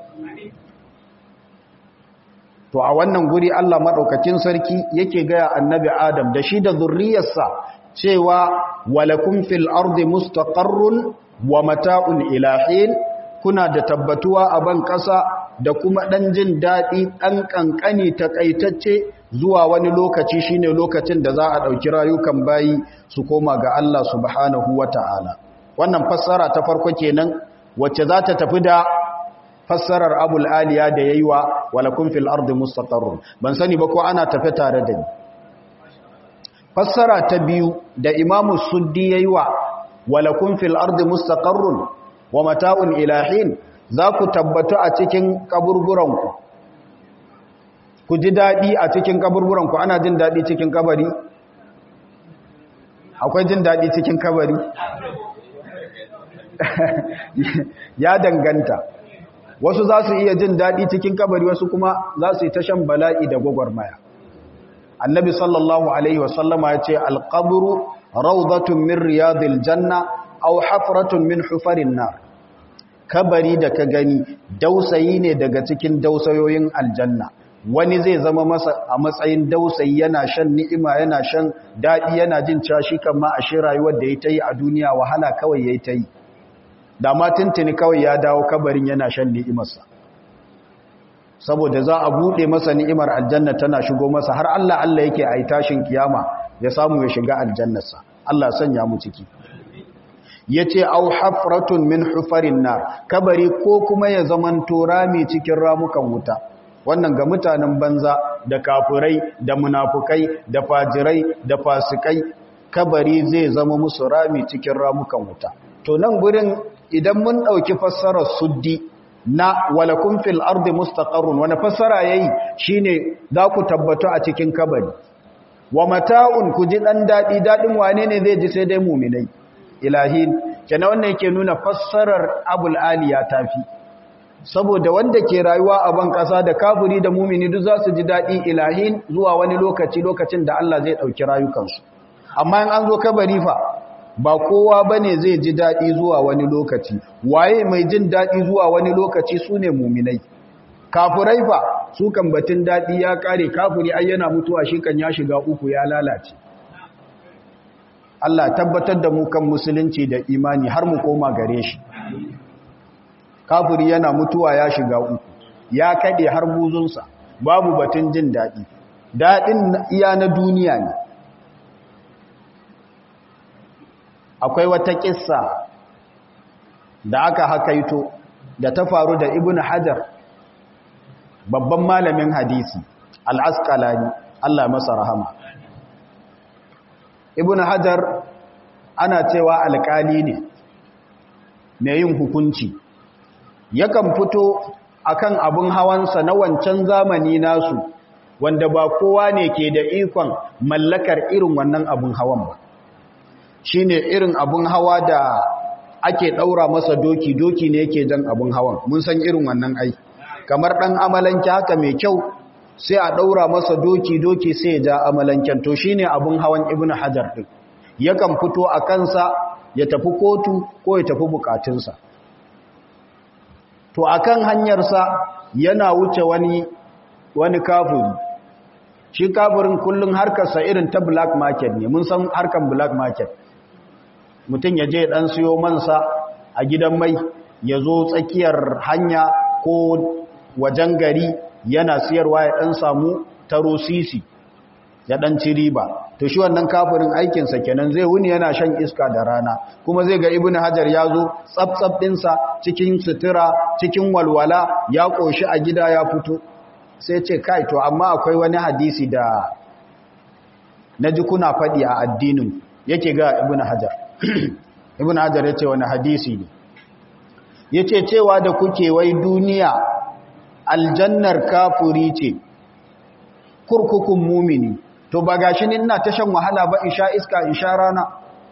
to a wannan guri Allah madaukakin sarki yake gaya annabi Adam da shi da zurriyarsa cewa walakum fil ardi mustaqarrun wa mata'un ilahin kuna da tabbatuwa a ban ƙasa da kuma ɗan jin daɗi ɗan ƙanƙani taƙaitacce zuwa wani lokaci shine lokacin da za a ɗauki rayukan bayi su koma ga Allah subhanahu wa ta'ala wannan fassara ta farko kenan wacce za ta tafi da fassarar abul aliya da ya yi wa walakun fil ardi mustaqarrun ban sani ba ko ana tafi tare da ni fassara ta biyu da imamu suddi ya yi wa walakun fil ardi mustaqarrun wa mata'un ilahin za ku tabbatu a cikin kaburburanku ku ji daɗi a cikin kaburburanku ana jin daɗi cikin kabari akwai jin daɗi cikin kabari ya danganta wasu za su iya jin daɗi cikin kabari wasu kuma za su yi ta shan bala'i da gwagwarmaya annabi sallallahu alaihi wasallama ya ce alƙaburu raudatun min riyadil janna au hafratun min hufarin nar kabari da ka gani dausayi ne daga cikin dausayoyin aljanna wani zai zama masa a matsayin dausayi yana shan ni'ima yana shan daɗi yana jin cashi kan ma a shi rayuwar da ya ta yi a duniya wahala kawai ya ta yi da ma tuntuni kawai ya dawo kabarin yana shan ni'imarsa saboda za a buɗe masa ni'imar aljanna tana shigo masa har Allah Allah yake a yi tashin kiyama ya samu ya shiga aljannarsa Allah sanya mu ciki ya ce au hafratun min hufarin nar kabari ko kuma ya zamanto rami cikin ramukan wuta wannan ga mutanen banza da kafirai da munafukai da fajirai da fasikai kabari zai zama musu rami cikin ramukan wuta to nan gurin idan mun ɗauki fassarar suddi na walakun fil ardi mustaqarrun wani fassara yayi shine za ku tabbatu a cikin kabari wa mata'un ku ji dan dadi dadin wane ne zai ji sai dai mu'minai ilahin kenan wannan yake nuna fassarar abul aliya tafi saboda wanda ke rayuwa a ban ƙasa da kafiri da mumini duk za su ji daɗi ilahin zuwa wani lokaci lokacin da Allah zai ɗauki rayukansu amma in an zo kabari fa ba kowa ba ne zai ji daɗi zuwa wani lokaci waye mai jin daɗi zuwa wani lokaci su ne muminai kafirai fa su kan batun daɗi ya ƙare kafiri ai yana mutuwa shi kan ya shiga uku ya lalace Allah tabbatar da mu kan musulunci da imani har mu koma gare shi kafiri yana mutuwa ya shiga uku ya kaɗe har buzunsa babu batun jin daɗi daɗin iya na duniya ne akwai wata ƙissa da aka hakaito da ta faru da ibn hajar babban malamin hadisi al'askalani Allah masa rahama ibn hajar ana cewa alƙali ne mai yin hukunci yakan fito akan abin hawansa na wancan zamani nasu wanda ba kowa ne ke da ikon mallakar irin wannan abin hawan ba shi ne irin abin hawa da ake ɗaura masa doki doki ne yake jan abin hawan mun san irin wannan ai kamar ɗan amalanke haka mai kyau sai a ɗaura masa doki doki sai ya ja amalanken to shi ne abin hawan ibn hajar ɗin yakan fito a kansa ya tafi kotu ko ya tafi bukatunsa to akan hanyarsa yana wuce wani wani kafiri shi kafirin kullum harkarsa irin ta black market ne mun san harkar black market mutum ya je dan siyo mansa a gidan mai ya zo tsakiyar hanya ko wajen gari yana siyarwa ya dan samu taro sisi ya dan ci riba to shi wannan kafirin aikinsa kenan zai wuni yana shan iska da rana kuma zai ga ibnu hajar ya zo tsaf ɗinsa cikin sutura cikin walwala ya ƙoshi a gida ya fito sai ce kai to amma akwai wani hadisi da na ji kuna faɗi a addinin yake ga ibnu hajar ibnu hajar ya ce wani hadisi ne ya ce cewa da kuke wai duniya aljannar kafuri ce kurkukun mumini to ba gashi ni ina ta shan wahala ba in sha iska in sha rana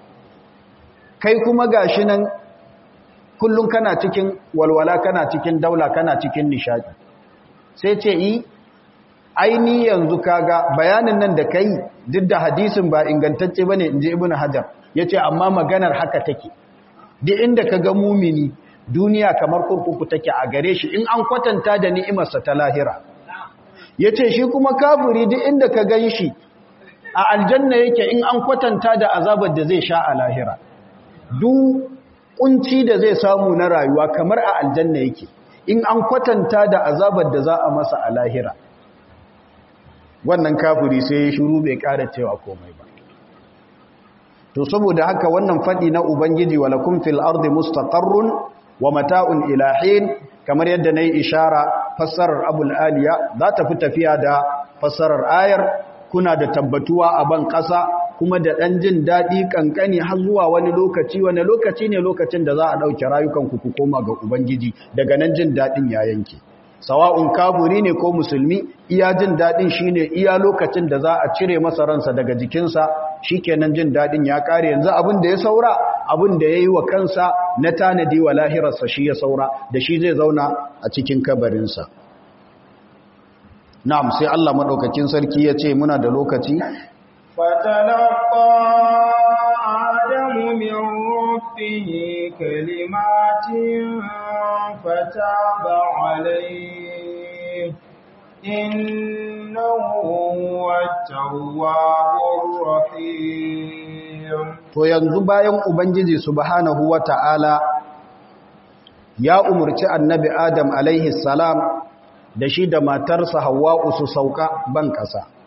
kai kuma gashi nan kullum kana cikin walwala kana cikin daula kana cikin nishadi sai ce yi aini yanzu kaga bayanin nan da kai duk da hadisin ba ingantacce bane inji ibnu hajar yace amma maganar haka take duk inda kaga mumini duniya kamar kurkuku take a gare shi in an kwatanta da ni'imarsa ta lahira yace shi kuma kafiri duk inda ka gan shi a aljanna yake in an kwatanta da azabar da zai sha a lahira duk kunci da zai samu na rayuwa kamar a aljanna yake in an kwatanta da azabar da za a masa a lahira wannan kafiri sai ya shiru bai ƙara cewa komai ba to saboda haka wannan faɗi na ubangiji walakum fil ardi mustaqarrun wa mata'un ilahin kamar yadda nayi ishara fassarar abul aliya za ta fi tafiya da fassarar ayar kuna da tabbatuwa a ban ƙasa kuma da ɗan jin daɗi ƙanƙani har zuwa wani lokaci wani lokaci ne lokacin da za a ɗauke rayukanku ku koma ga ubangiji daga nan jin daɗin ya yanke sawa'un kaburi ne ko musulmi iya jin daɗin shine iya lokacin da za a cire masa ransa daga jikinsa shikenan jin daɗin ya ƙare yanzu abin da ya saura abin da ya yi wa kansa na tanadi wa lahirarsa shi ya saura da shi zai zauna a cikin kabarinsa na'am sai Allah maɗaukakin sarki ya ce muna da lokaci فتلقى آدم من ربه كلمات فتاب عليه إنه هو التواب الرحيم to yanzu bayan ubangiji subhanahu wata'ala ya umurci annabi adam alaihi salam da shi da matarsa hawwa'u su sauka ban kasa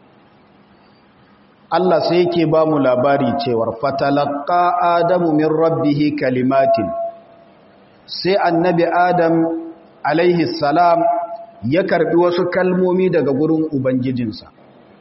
Allah sai yake ba mu labari cewar fatalaqqa adamu min rabbih kalimatin sai annabi adam alaihi salam ya karbi wasu kalmomi daga gurin ubangijinsa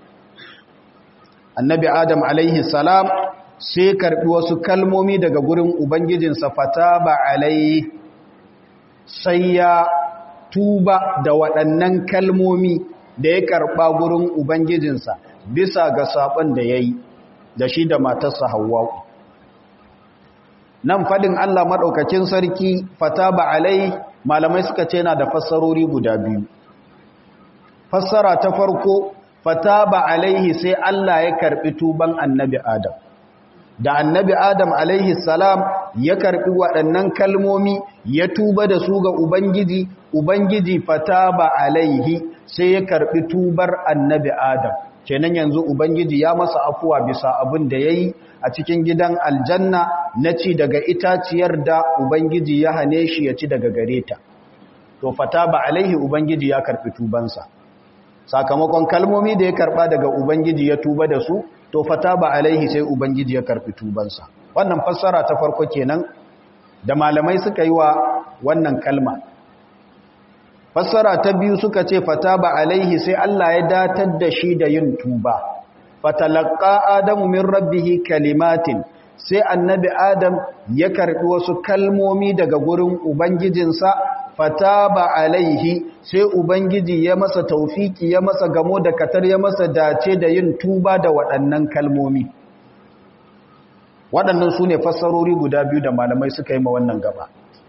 annabi adam alaihi salam sai karbi wasu kalmomi daga gurin ubangijinsa fataba alaihi sai ya tuba da waɗannan kalmomi da ya karɓa gurin ubangijinsa bisa ga saɓon da ya yi da shi da matarsa hawa'u nan faɗin Allah maɗaukakin sarki fata ba alai malamai suka ce yana da fassarori guda biyu fassara ta farko fataba alaihi sai Allah ya karbi tuban annabi Adam da annabi Adam alaihi salam ya karbi waɗannan kalmomi ya tuba da su ga Ubangiji Ubangiji fataba alaihi sai ya karbi tubar annabi Adam kenan yanzu Ubangiji ya masa afuwa bisa abin da yayi a cikin gidan aljanna na ci daga itaciyar da Ubangiji ya hane shi ya ci daga gareta to fataba alaihi Ubangiji ya karbi tubansa sakamakon kalmomi da ya karba daga ubangiji ya tuba da su to fata ba alaihi sai ubangiji ya karbi tubansa wannan fassara ta farko kenan da malamai suka yi wa wannan kalma fassara ta biyu suka ce fata ba alaihi sai Allah ya datar da shi da yin tuba fatalaqa adamu min rabbih kalimatin sai annabi adam ya karbi wasu kalmomi daga gurin ubangijinsa fataba alaihi sai ubangiji ya masa taufiki ya masa gamo da katar ya masa dace da yin tuba da waɗannan kalmomi waɗannan su ne fassarori guda biyu da malamai suka yi ma wannan gaba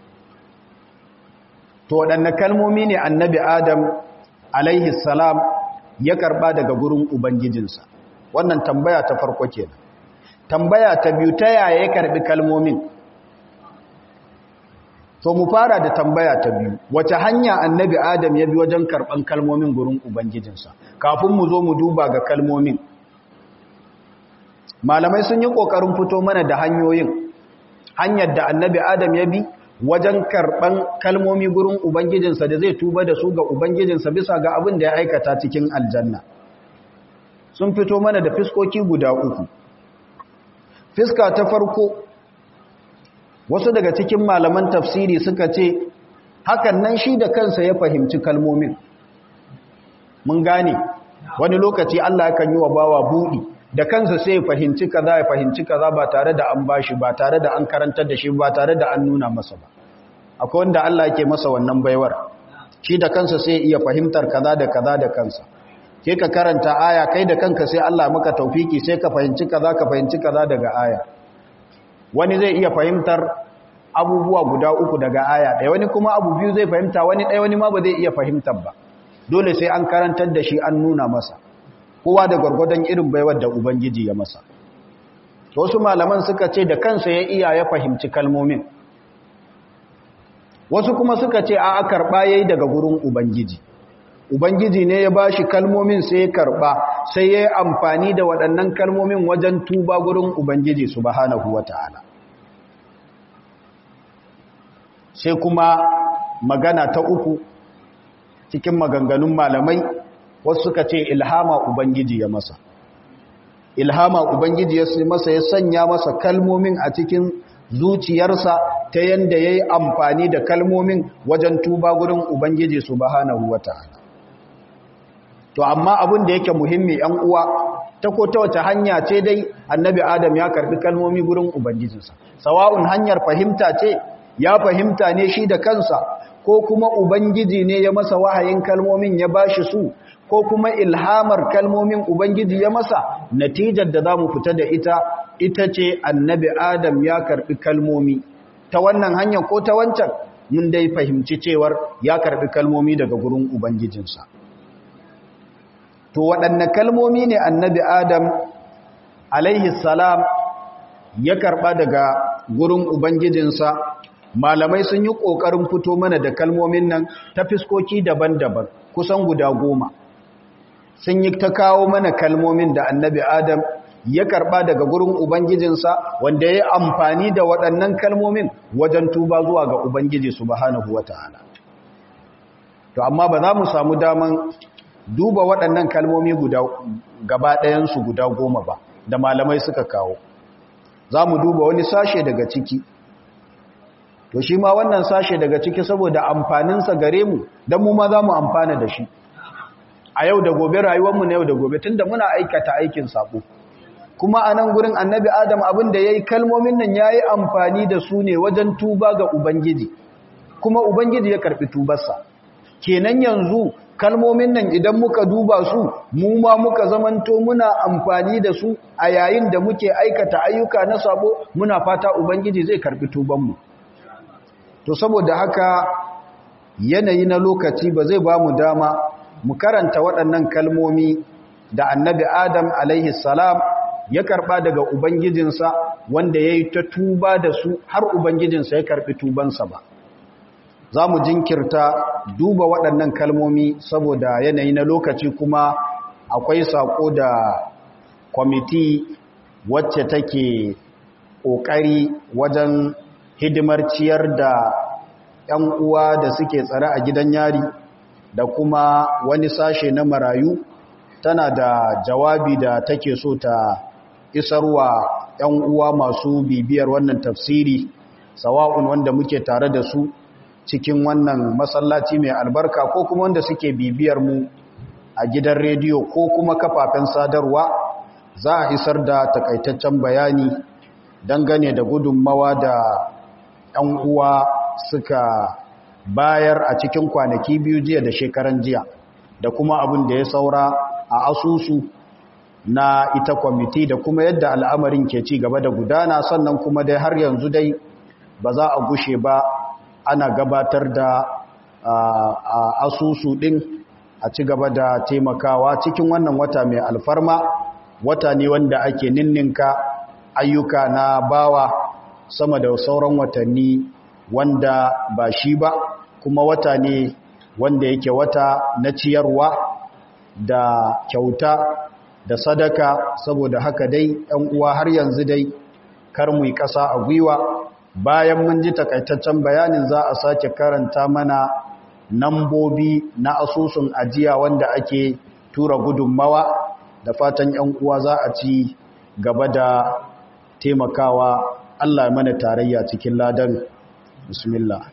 to waɗanne kalmomi ne annabi adam alaihi salam ya karɓa daga gurin ubangijinsa wannan tambaya ta farko kenan tambaya ta biyu ta yaya ya karɓi kalmomin to mu fara da tambaya ta biyu wace hanya annabi adam ya bi wajen karban kalmomin gurin ubangijinsa kafin mu zo mu duba ga kalmomin malamai sun yi kokarin fito mana da hanyoyin hanyar da annabi adam ya bi wajen karban kalmomi gurin ubangijinsa da zai tuba da su ga ubangijinsa bisa ga abin da ya aikata cikin aljanna sun fito mana da fiskoki guda uku fiska ta farko wasu daga cikin malaman tafsiri suka ce hakan nan shi da kansa ya fahimci kalmomin mun gane wani lokaci Allah yakan yi wa bawa buɗi da kansa sai ya fahimci kaza ya fahimci kaza ba tare da an bashi ba tare da an karantar da shi ba tare da an nuna masa ba akwai wanda Allah yake masa wannan baiwar shi da kansa sai iya fahimtar kaza da kaza da kansa sai ka karanta aya kai da kanka sai Allah maka taufiki sai ka fahimci kaza ka fahimci kaza daga aya wani zai iya fahimtar abubuwa guda uku daga aya ɗaya wani kuma abu biyu zai fahimta wani ɗaya wani ma ba zai iya fahimtar ba dole sai an karantar da shi an nuna masa kowa da gwargwadon irin baiwar da ubangiji ya masa wasu malaman suka ce da kansa ya iya ya fahimci kalmomin wasu kuma suka ce a karɓa ya yi daga gurin ubangiji ubangiji ne ya ba shi kalmomin sai ya karɓa sai ya yi amfani da waɗannan kalmomin wajen tuba gurin ubangiji subhanahu wa ta'ala sai kuma magana ta uku cikin maganganun malamai wasu suka ce ilhama ubangiji ya masa ilhama ubangiji ya masa ya sanya masa kalmomin a cikin zuciyarsa ta yanda ya yi amfani da kalmomin wajen tuba gurin ubangiji subhanahu wa ta'ala to amma abin da yake muhimmi yan uwa ta ko ta wace hanya ce dai annabi adam ya karbi kalmomi gurin ubangijinsa sawa'un hanyar fahimta ce ya fahimta ne shi da kansa ko kuma ubangiji ne ya masa wahayin kalmomin ya bashi su ko kuma ilhamar kalmomin ubangiji ya masa natijar da zamu fita da ita ita ce annabi adam ya karbi kalmomi ta wannan hanya ko ta wancan mun dai fahimci cewar ya karbi kalmomi daga gurin ubangijinsa to waɗanne kalmomi ne annabi adam alaihi salam ya karɓa daga gurin ubangijinsa malamai sun yi ƙoƙarin fito mana da kalmomin nan ta fiskoki daban-daban kusan guda goma sun yi ta kawo mana kalmomin da annabi adam ya karɓa daga gurin ubangijinsa wanda ya yi amfani da waɗannan kalmomin wajen tuba zuwa ga ubangiji subhanahu wata'ala to amma ba za mu samu daman duba waɗannan kalmomi guda gaba ɗayansu guda goma ba da malamai suka kawo za mu duba wani sashe daga ciki to shi ma wannan sashe daga ciki saboda amfaninsa gare mu don mu ma za mu amfana da shi a yau da gobe rayuwarmu na yau da gobe tun da muna aikata aikin sabo kuma a nan gurin annabi adam abin da ya yi kalmomin nan ya yi amfani da su ne wajen tuba ga ubangiji kuma ubangiji ya karɓi tubarsa kenan yanzu kalmomin nan idan muka duba su mu ma muka zamanto muna amfani da su a yayin da muke aikata ayyuka na sabo muna fata ubangiji zai karbi tubanmu to saboda haka yanayi na lokaci ba zai ba mu dama mu karanta waɗannan kalmomi da annabi adam alaihi salam ya karɓa daga ubangijinsa wanda ya yi ta tuba da su har ubangijinsa ya karɓi tubansa ba za mu jinkirta duba waɗannan kalmomi saboda yanayi na lokaci kuma akwai saƙo da kwamiti wacce take ƙoƙari wajen hidimar ciyar da 'yan uwa da suke tsare a gidan yari da kuma wani sashe na marayu tana da jawabi da take so ta isarwa 'yan uwa masu bibiyar wannan tafsiri sawa'un wanda muke tare da su cikin wannan masallaci mai albarka ko kuma wanda suke bibiyar mu a gidan rediyo ko kuma kafafen sadarwa za a isar da takaitaccen bayani dangane da gudunmawa da 'yan uwa suka bayar a cikin kwanaki biyu jiya da shekaran jiya da kuma abin da ya saura a asusu na ita kwamiti da kuma yadda al'amarin ke ci gaba da gudana sannan kuma dai har yanzu dai ba za a gushe ba ana gabatar da asusu ɗin a ci gaba da taimakawa cikin wannan wata mai alfarma wata ne wanda ake ninninka ayyuka na bawa sama da sauran watanni wanda ba shi ba kuma wata ne wanda yake wata na ciyarwa da kyauta da sadaka saboda haka dai ɗan uwa har yanzu dai kar mu yi ƙasa a gwiwa bayan mun ji takaitaccen bayanin za a sake karanta mana nambobi na asusun ajiya wanda ake tura gudunmawa da fatan ‘yan uwa za a ci gaba da taimakawa Allah mana tarayya cikin ladan bismillah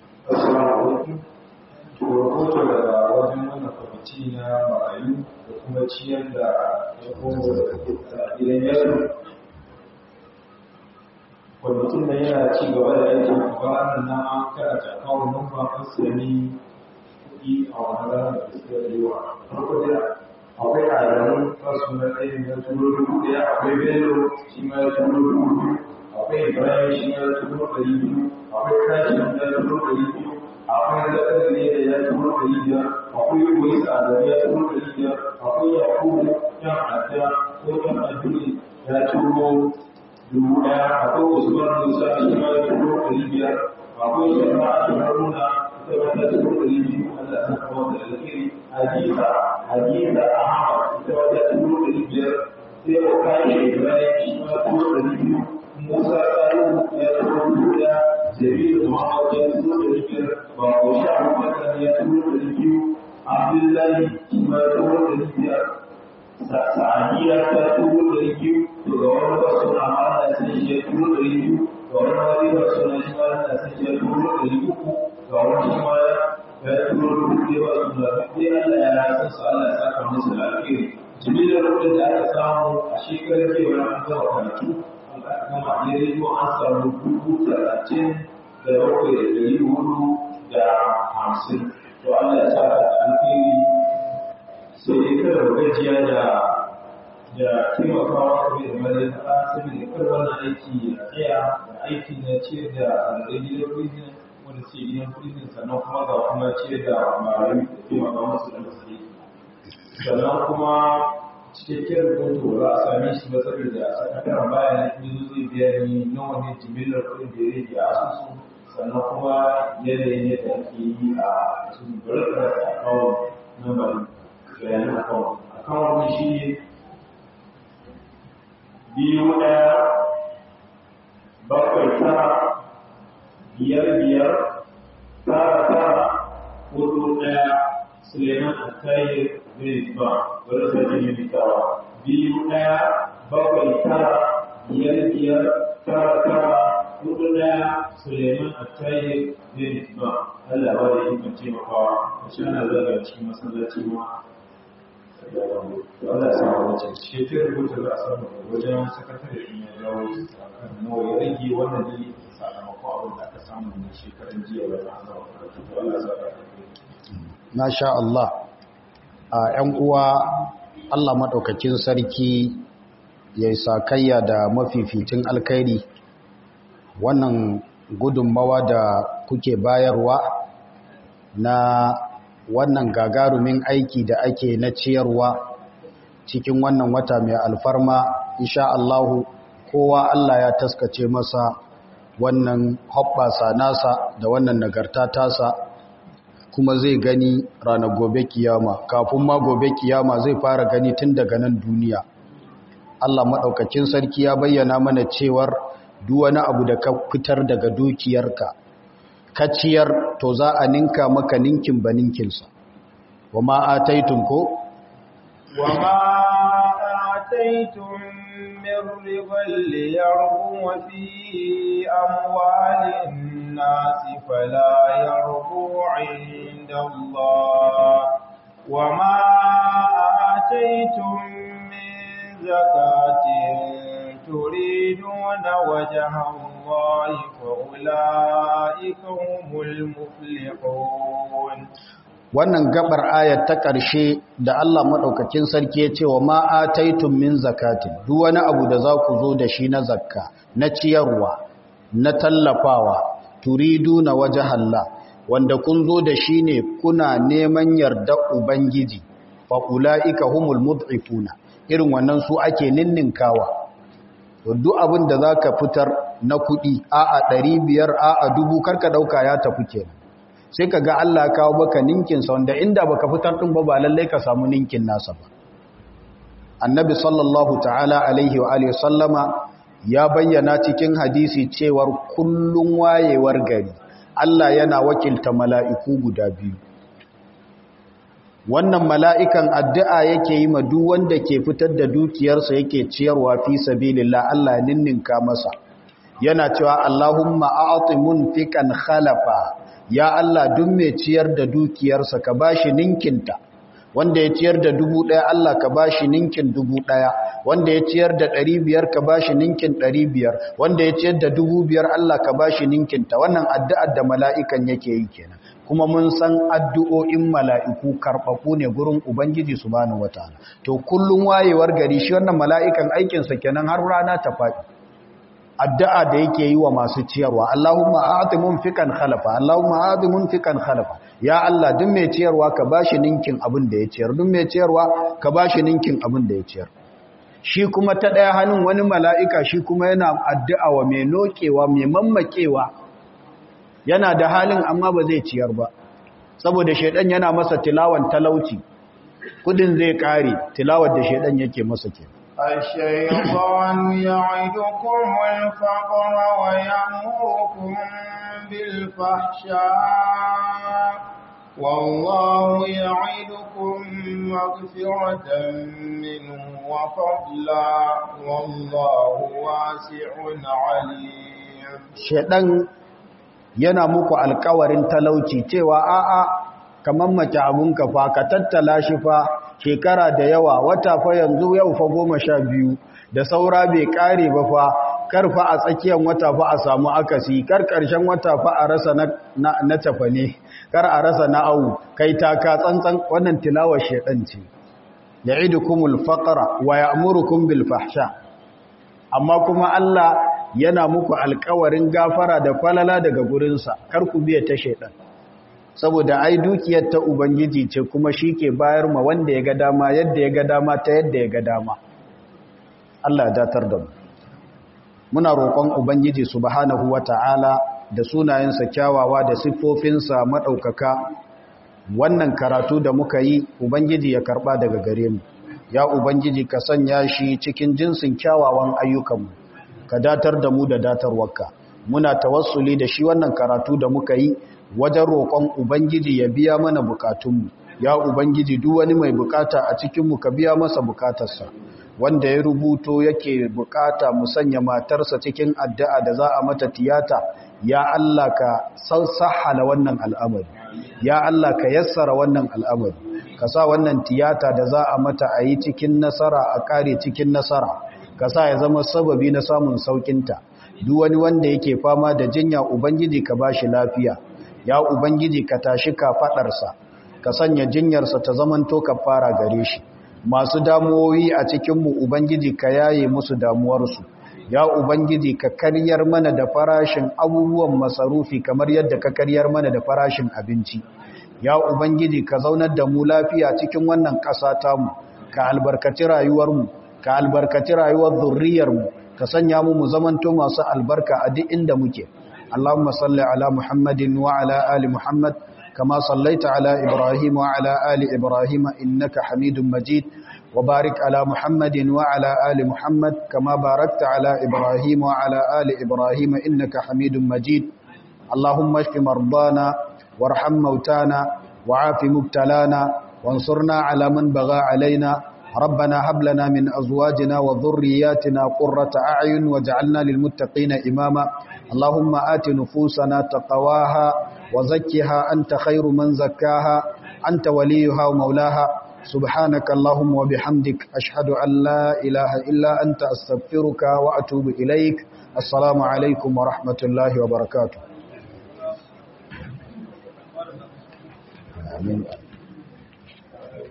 rahoto daga wajen wannan kwamiti na marayu da kuma ciyar da ya komo da gidan yaro kwamitin da yana ci gaba da aikin kwanan na an karata kawo numfa fasirani kuɗi a wani ranar da suka yi wa farko da akwai adamu kasu na tsaye na turo dubu ɗaya akwai bello shi ma ya turo dubu biyu akwai ibrahim shi ma ya turo ɗari biyu akwai kashi ya turo ɗari biyu akwai zakar ne da ya turo ɗari biyar akwai koyi tsadar ya turo ɗari biyar akwai yakubu yan adda ko yan aduni ya turo dubu ɗaya akwai usman musa shi ma ya turo ɗari biyar akwai shema a haruna ita ma ta turo ɗari biyu allah ta kama da alheri hadisa hadisa ahmad ita ma ta turo ɗari biyar sai o kai ibrahim shi ma turo ɗari biyu musa salihu ya turo dubu ɗaya jabiru muhammad ya turo ɗari biyar ba ko sha abubakar ya turo ɗari biyu abdullahi shi ma ya turo ɗari biyar sa'adiyya ta turo ɗari biyu to ga wani ba suna mana sai shi ya turo ɗari biyu ga wani wani ba suna shi ma na sai shi ya turo ɗari uku ga wani shi ma ya turo dubu ɗaya ba suna duk dai Allah ya san su Allah ya saka musu da alheri jimilar kuɗin da aka samu a shekarar kewa an gama karatu an aka gama a rediyo an samu dubu talatin da bakwai da ɗari hudu da hamsin to Allah ya saka da alheri sai dai kada mu gajiya da da taimakawa kuma da mazai fara saboda kar wannan aiki ya tsaya da aiki na ciyar da alzai gidan prison wanda suke gidan prison sannan kuma ga kuma ciyar da marayu da taimaka musu da musu sannan kuma cikakken rahoto ba a same shi ba saboda sakataren baya na yanzu zai biya ni nawa ne jimillar kuɗin da ya rage a asusu sannan kuma yanayin yadda ake yi a cikin barkar akawun na bari bayanan akawun akawun shi ne biyu ɗaya bakwai tara biyar biyar tara tara hudu ɗaya suleiman attayir zai ba bari sa jini mitawa biyu ɗaya bakwai tara biyar biyar tara tara hudu ɗaya suleiman attayir zai ba Allah ba da ikon taimakawa a shi ana zaga cikin masallaci ma Allah ya samu wace shekarar rubuta za a samu wajen sakatare in ya dawo kan nawa ya rage wannan ne sakamakon abin da aka samu na shekaran jiya ba ta zama karatu to Allah ya saka Masha Allah a ‘yan uwa Allah maɗaukakin sarki ya yi sakayya da mafificin alkairi wannan gudunmawa da kuke bayarwa na wannan gagarumin aiki da ake na ciyarwa cikin wannan wata mai alfarma insha Allahu kowa Allah ya taskace masa wannan hoɓɓasa nasa da wannan nagarta tasa kuma zai gani ranar gobe kiyama kafin ma gobe kiyama zai fara gani tun daga nan duniya Allah maɗaukakin sarki ya bayyana mana cewar duk wani abu da ka fitar daga dukiyarka ka ciyar to za a ninka maka ninkin ba ninkinsa wa ma ataitum ko wa ma ataitum min riban liyarbu fi amwalin nasi fala yarbu inda Allah wa ma ataitum min zakatin turiduna wajha Allah فأولئك هم المفلحون wannan gabar ayat ta ƙarshe da Allah maɗaukakin sarki ya ce wa ma ataitum min zakatin duk wani abu da za ku zo da shi na zakka na ciyarwa na tallafawa turidu na waje Allah wanda kun zo da shi ne kuna neman yarda ubangiji fa ulaika humul mud'ifuna irin wannan su ake ninninkawa to duk abin da zaka fitar na kuɗi a'a ɗari biyar a'a dubu karka ɗauka ya tafi kenan sai ka ga Allah kawo baka ninkin sa wanda inda baka fitar ɗin ba ba lallai ka samu ninkin nasa ba annabi sallallahu ta'ala alaihi wa alihi sallama ya bayyana cikin hadisi cewar kullun wayewar gari Allah yana wakilta mala'iku guda biyu wannan mala'ikan addu'a yake yi ma duk wanda ke fitar da dukiyarsa yake ciyarwa fi sabilillah Allah ninninka masa yana cewa Allahumma a'ati munfiqan khalafa ya Allah duk mai ciyar da dukiyarsa ka bashi ninkinta wanda ya ciyar da dubu ɗaya Allah ka bashi ninkin dubu ɗaya wanda ya ciyar da ɗari biyar ka bashi ninkin ɗari biyar wanda ya ciyar da dubu biyar Allah ka bashi ninkinta wannan addu'ar da mala'ikan yake yi kenan kuma mun san addu'o'in mala'iku karɓaɓu ne gurin Ubangiji su bani wata to kullum wayewar gari shi wannan mala'ikan aikinsa kenan har rana ta faɗi addu'a da yake yi wa masu ciyarwa Allahumma a'ati munfiqan khalafa Allahumma a'ati munfiqan khalafa ya Allah duk mai ciyarwa ka bashi ninkin abin da ya ciyar duk mai ciyarwa ka bashi ninkin abin da ya ciyar shi kuma ta ɗaya hannun wani mala'ika shi kuma yana addu'a wa mai nokewa mai mammakewa yana da halin amma ba zai ciyar ba saboda shaidan yana masa tilawan talauci kudin zai kare tilawar da shaidan yake masa ke الشيطان يعدكم الفقر ويأمركم بالفحشاء والله يعدكم مغفرة منه وفضلا والله واسع عليم shaidan yana muku alkawarin talauci cewa a'a kamar mace abunka fa ka tattala shi fa shekara da yawa wata fa yanzu yau fa goma sha biyu da saura bai kare ba fa kar fa a tsakiyar wata fa a samu akasi kar karshen wata fa a rasa na, na, na tafane kar a rasa na awu kai taka tsantsan wannan tilawar shaidan ce ya'idukumul faqra wa ya'murukum bil fahsha amma kuma Allah yana muku alkawarin gafara da falala daga gurinsa kar ku biya ta shaidan saboda ai dukiyar ta ubangiji ce kuma shi ke bayar ma wanda ya ga dama yadda ya ga dama ta yadda ya ga dama Allah ya datar da mu muna roƙon ubangiji subhanahu wata'ala da sunayensa kyawawa da siffofinsa maɗaukaka wannan karatu da muka yi ubangiji ya karɓa daga gare mu ya ubangiji ka sanya shi cikin jinsin kyawawan ayyukanmu ka datar da mu da datarwarka muna tawassuli da shi wannan karatu da muka yi wajen roƙon ubangiji ya biya mana bukatunmu ya ubangiji duk wani mai bukata a cikinmu ka biya masa bukatarsa wanda ya rubuto yake bukata mu sanya matarsa cikin addu'a da za a mata tiyata ya Allah ka sassahala wannan al'amari ya Allah ka yassara wannan al'amari ka sa wannan tiyata da za a mata a yi cikin nasara a kare cikin nasara ka sa ya zama sababi na samun saukinta duk wani wanda yake fama da jinya ubangiji ka bashi lafiya ya ubangiji ka tashi ka fadarsa ka sanya jinyarsa ta zamanto ka fara gare shi masu damuwoyi a cikinmu ubangiji ka yaye musu damuwarsu ya ubangiji ka karyar mana da farashin abubuwan masarufi kamar yadda ka karyar mana da farashin abinci ya ubangiji ka zaunar da mu lafiya cikin wannan ƙasa tamu ka albarkaci rayuwarmu ka albarkaci rayuwar zurriyarmu ka sanya mu mu zamanto masu albarka a duk inda muke Allahumma salli ala Muhammadin wa ala ali Muhammad kama sallaita ala Ibrahim wa ala ali Ibrahim innaka Hamidum Majid wa barik ala Muhammadin wa ala ali Muhammad kama barakta ala Ibrahim wa ala ali Ibrahim innaka Hamidum Majid Allahumma ishfi mardana warham mautana wa'afi mubtalana وانصرنا على من بغى علينا ربنا هب لنا من أزواجنا وذرياتنا قرة أعين واجعلنا للمتقين إماما اللهم آت نفوسنا تقواها وزكها أنت خير من زكاها أنت وليها ومولاها سبحانك اللهم وبحمدك أشهد أن لا إله إلا أنت أستغفرك وأتوب إليك السلام عليكم ورحمة الله وبركاته آمين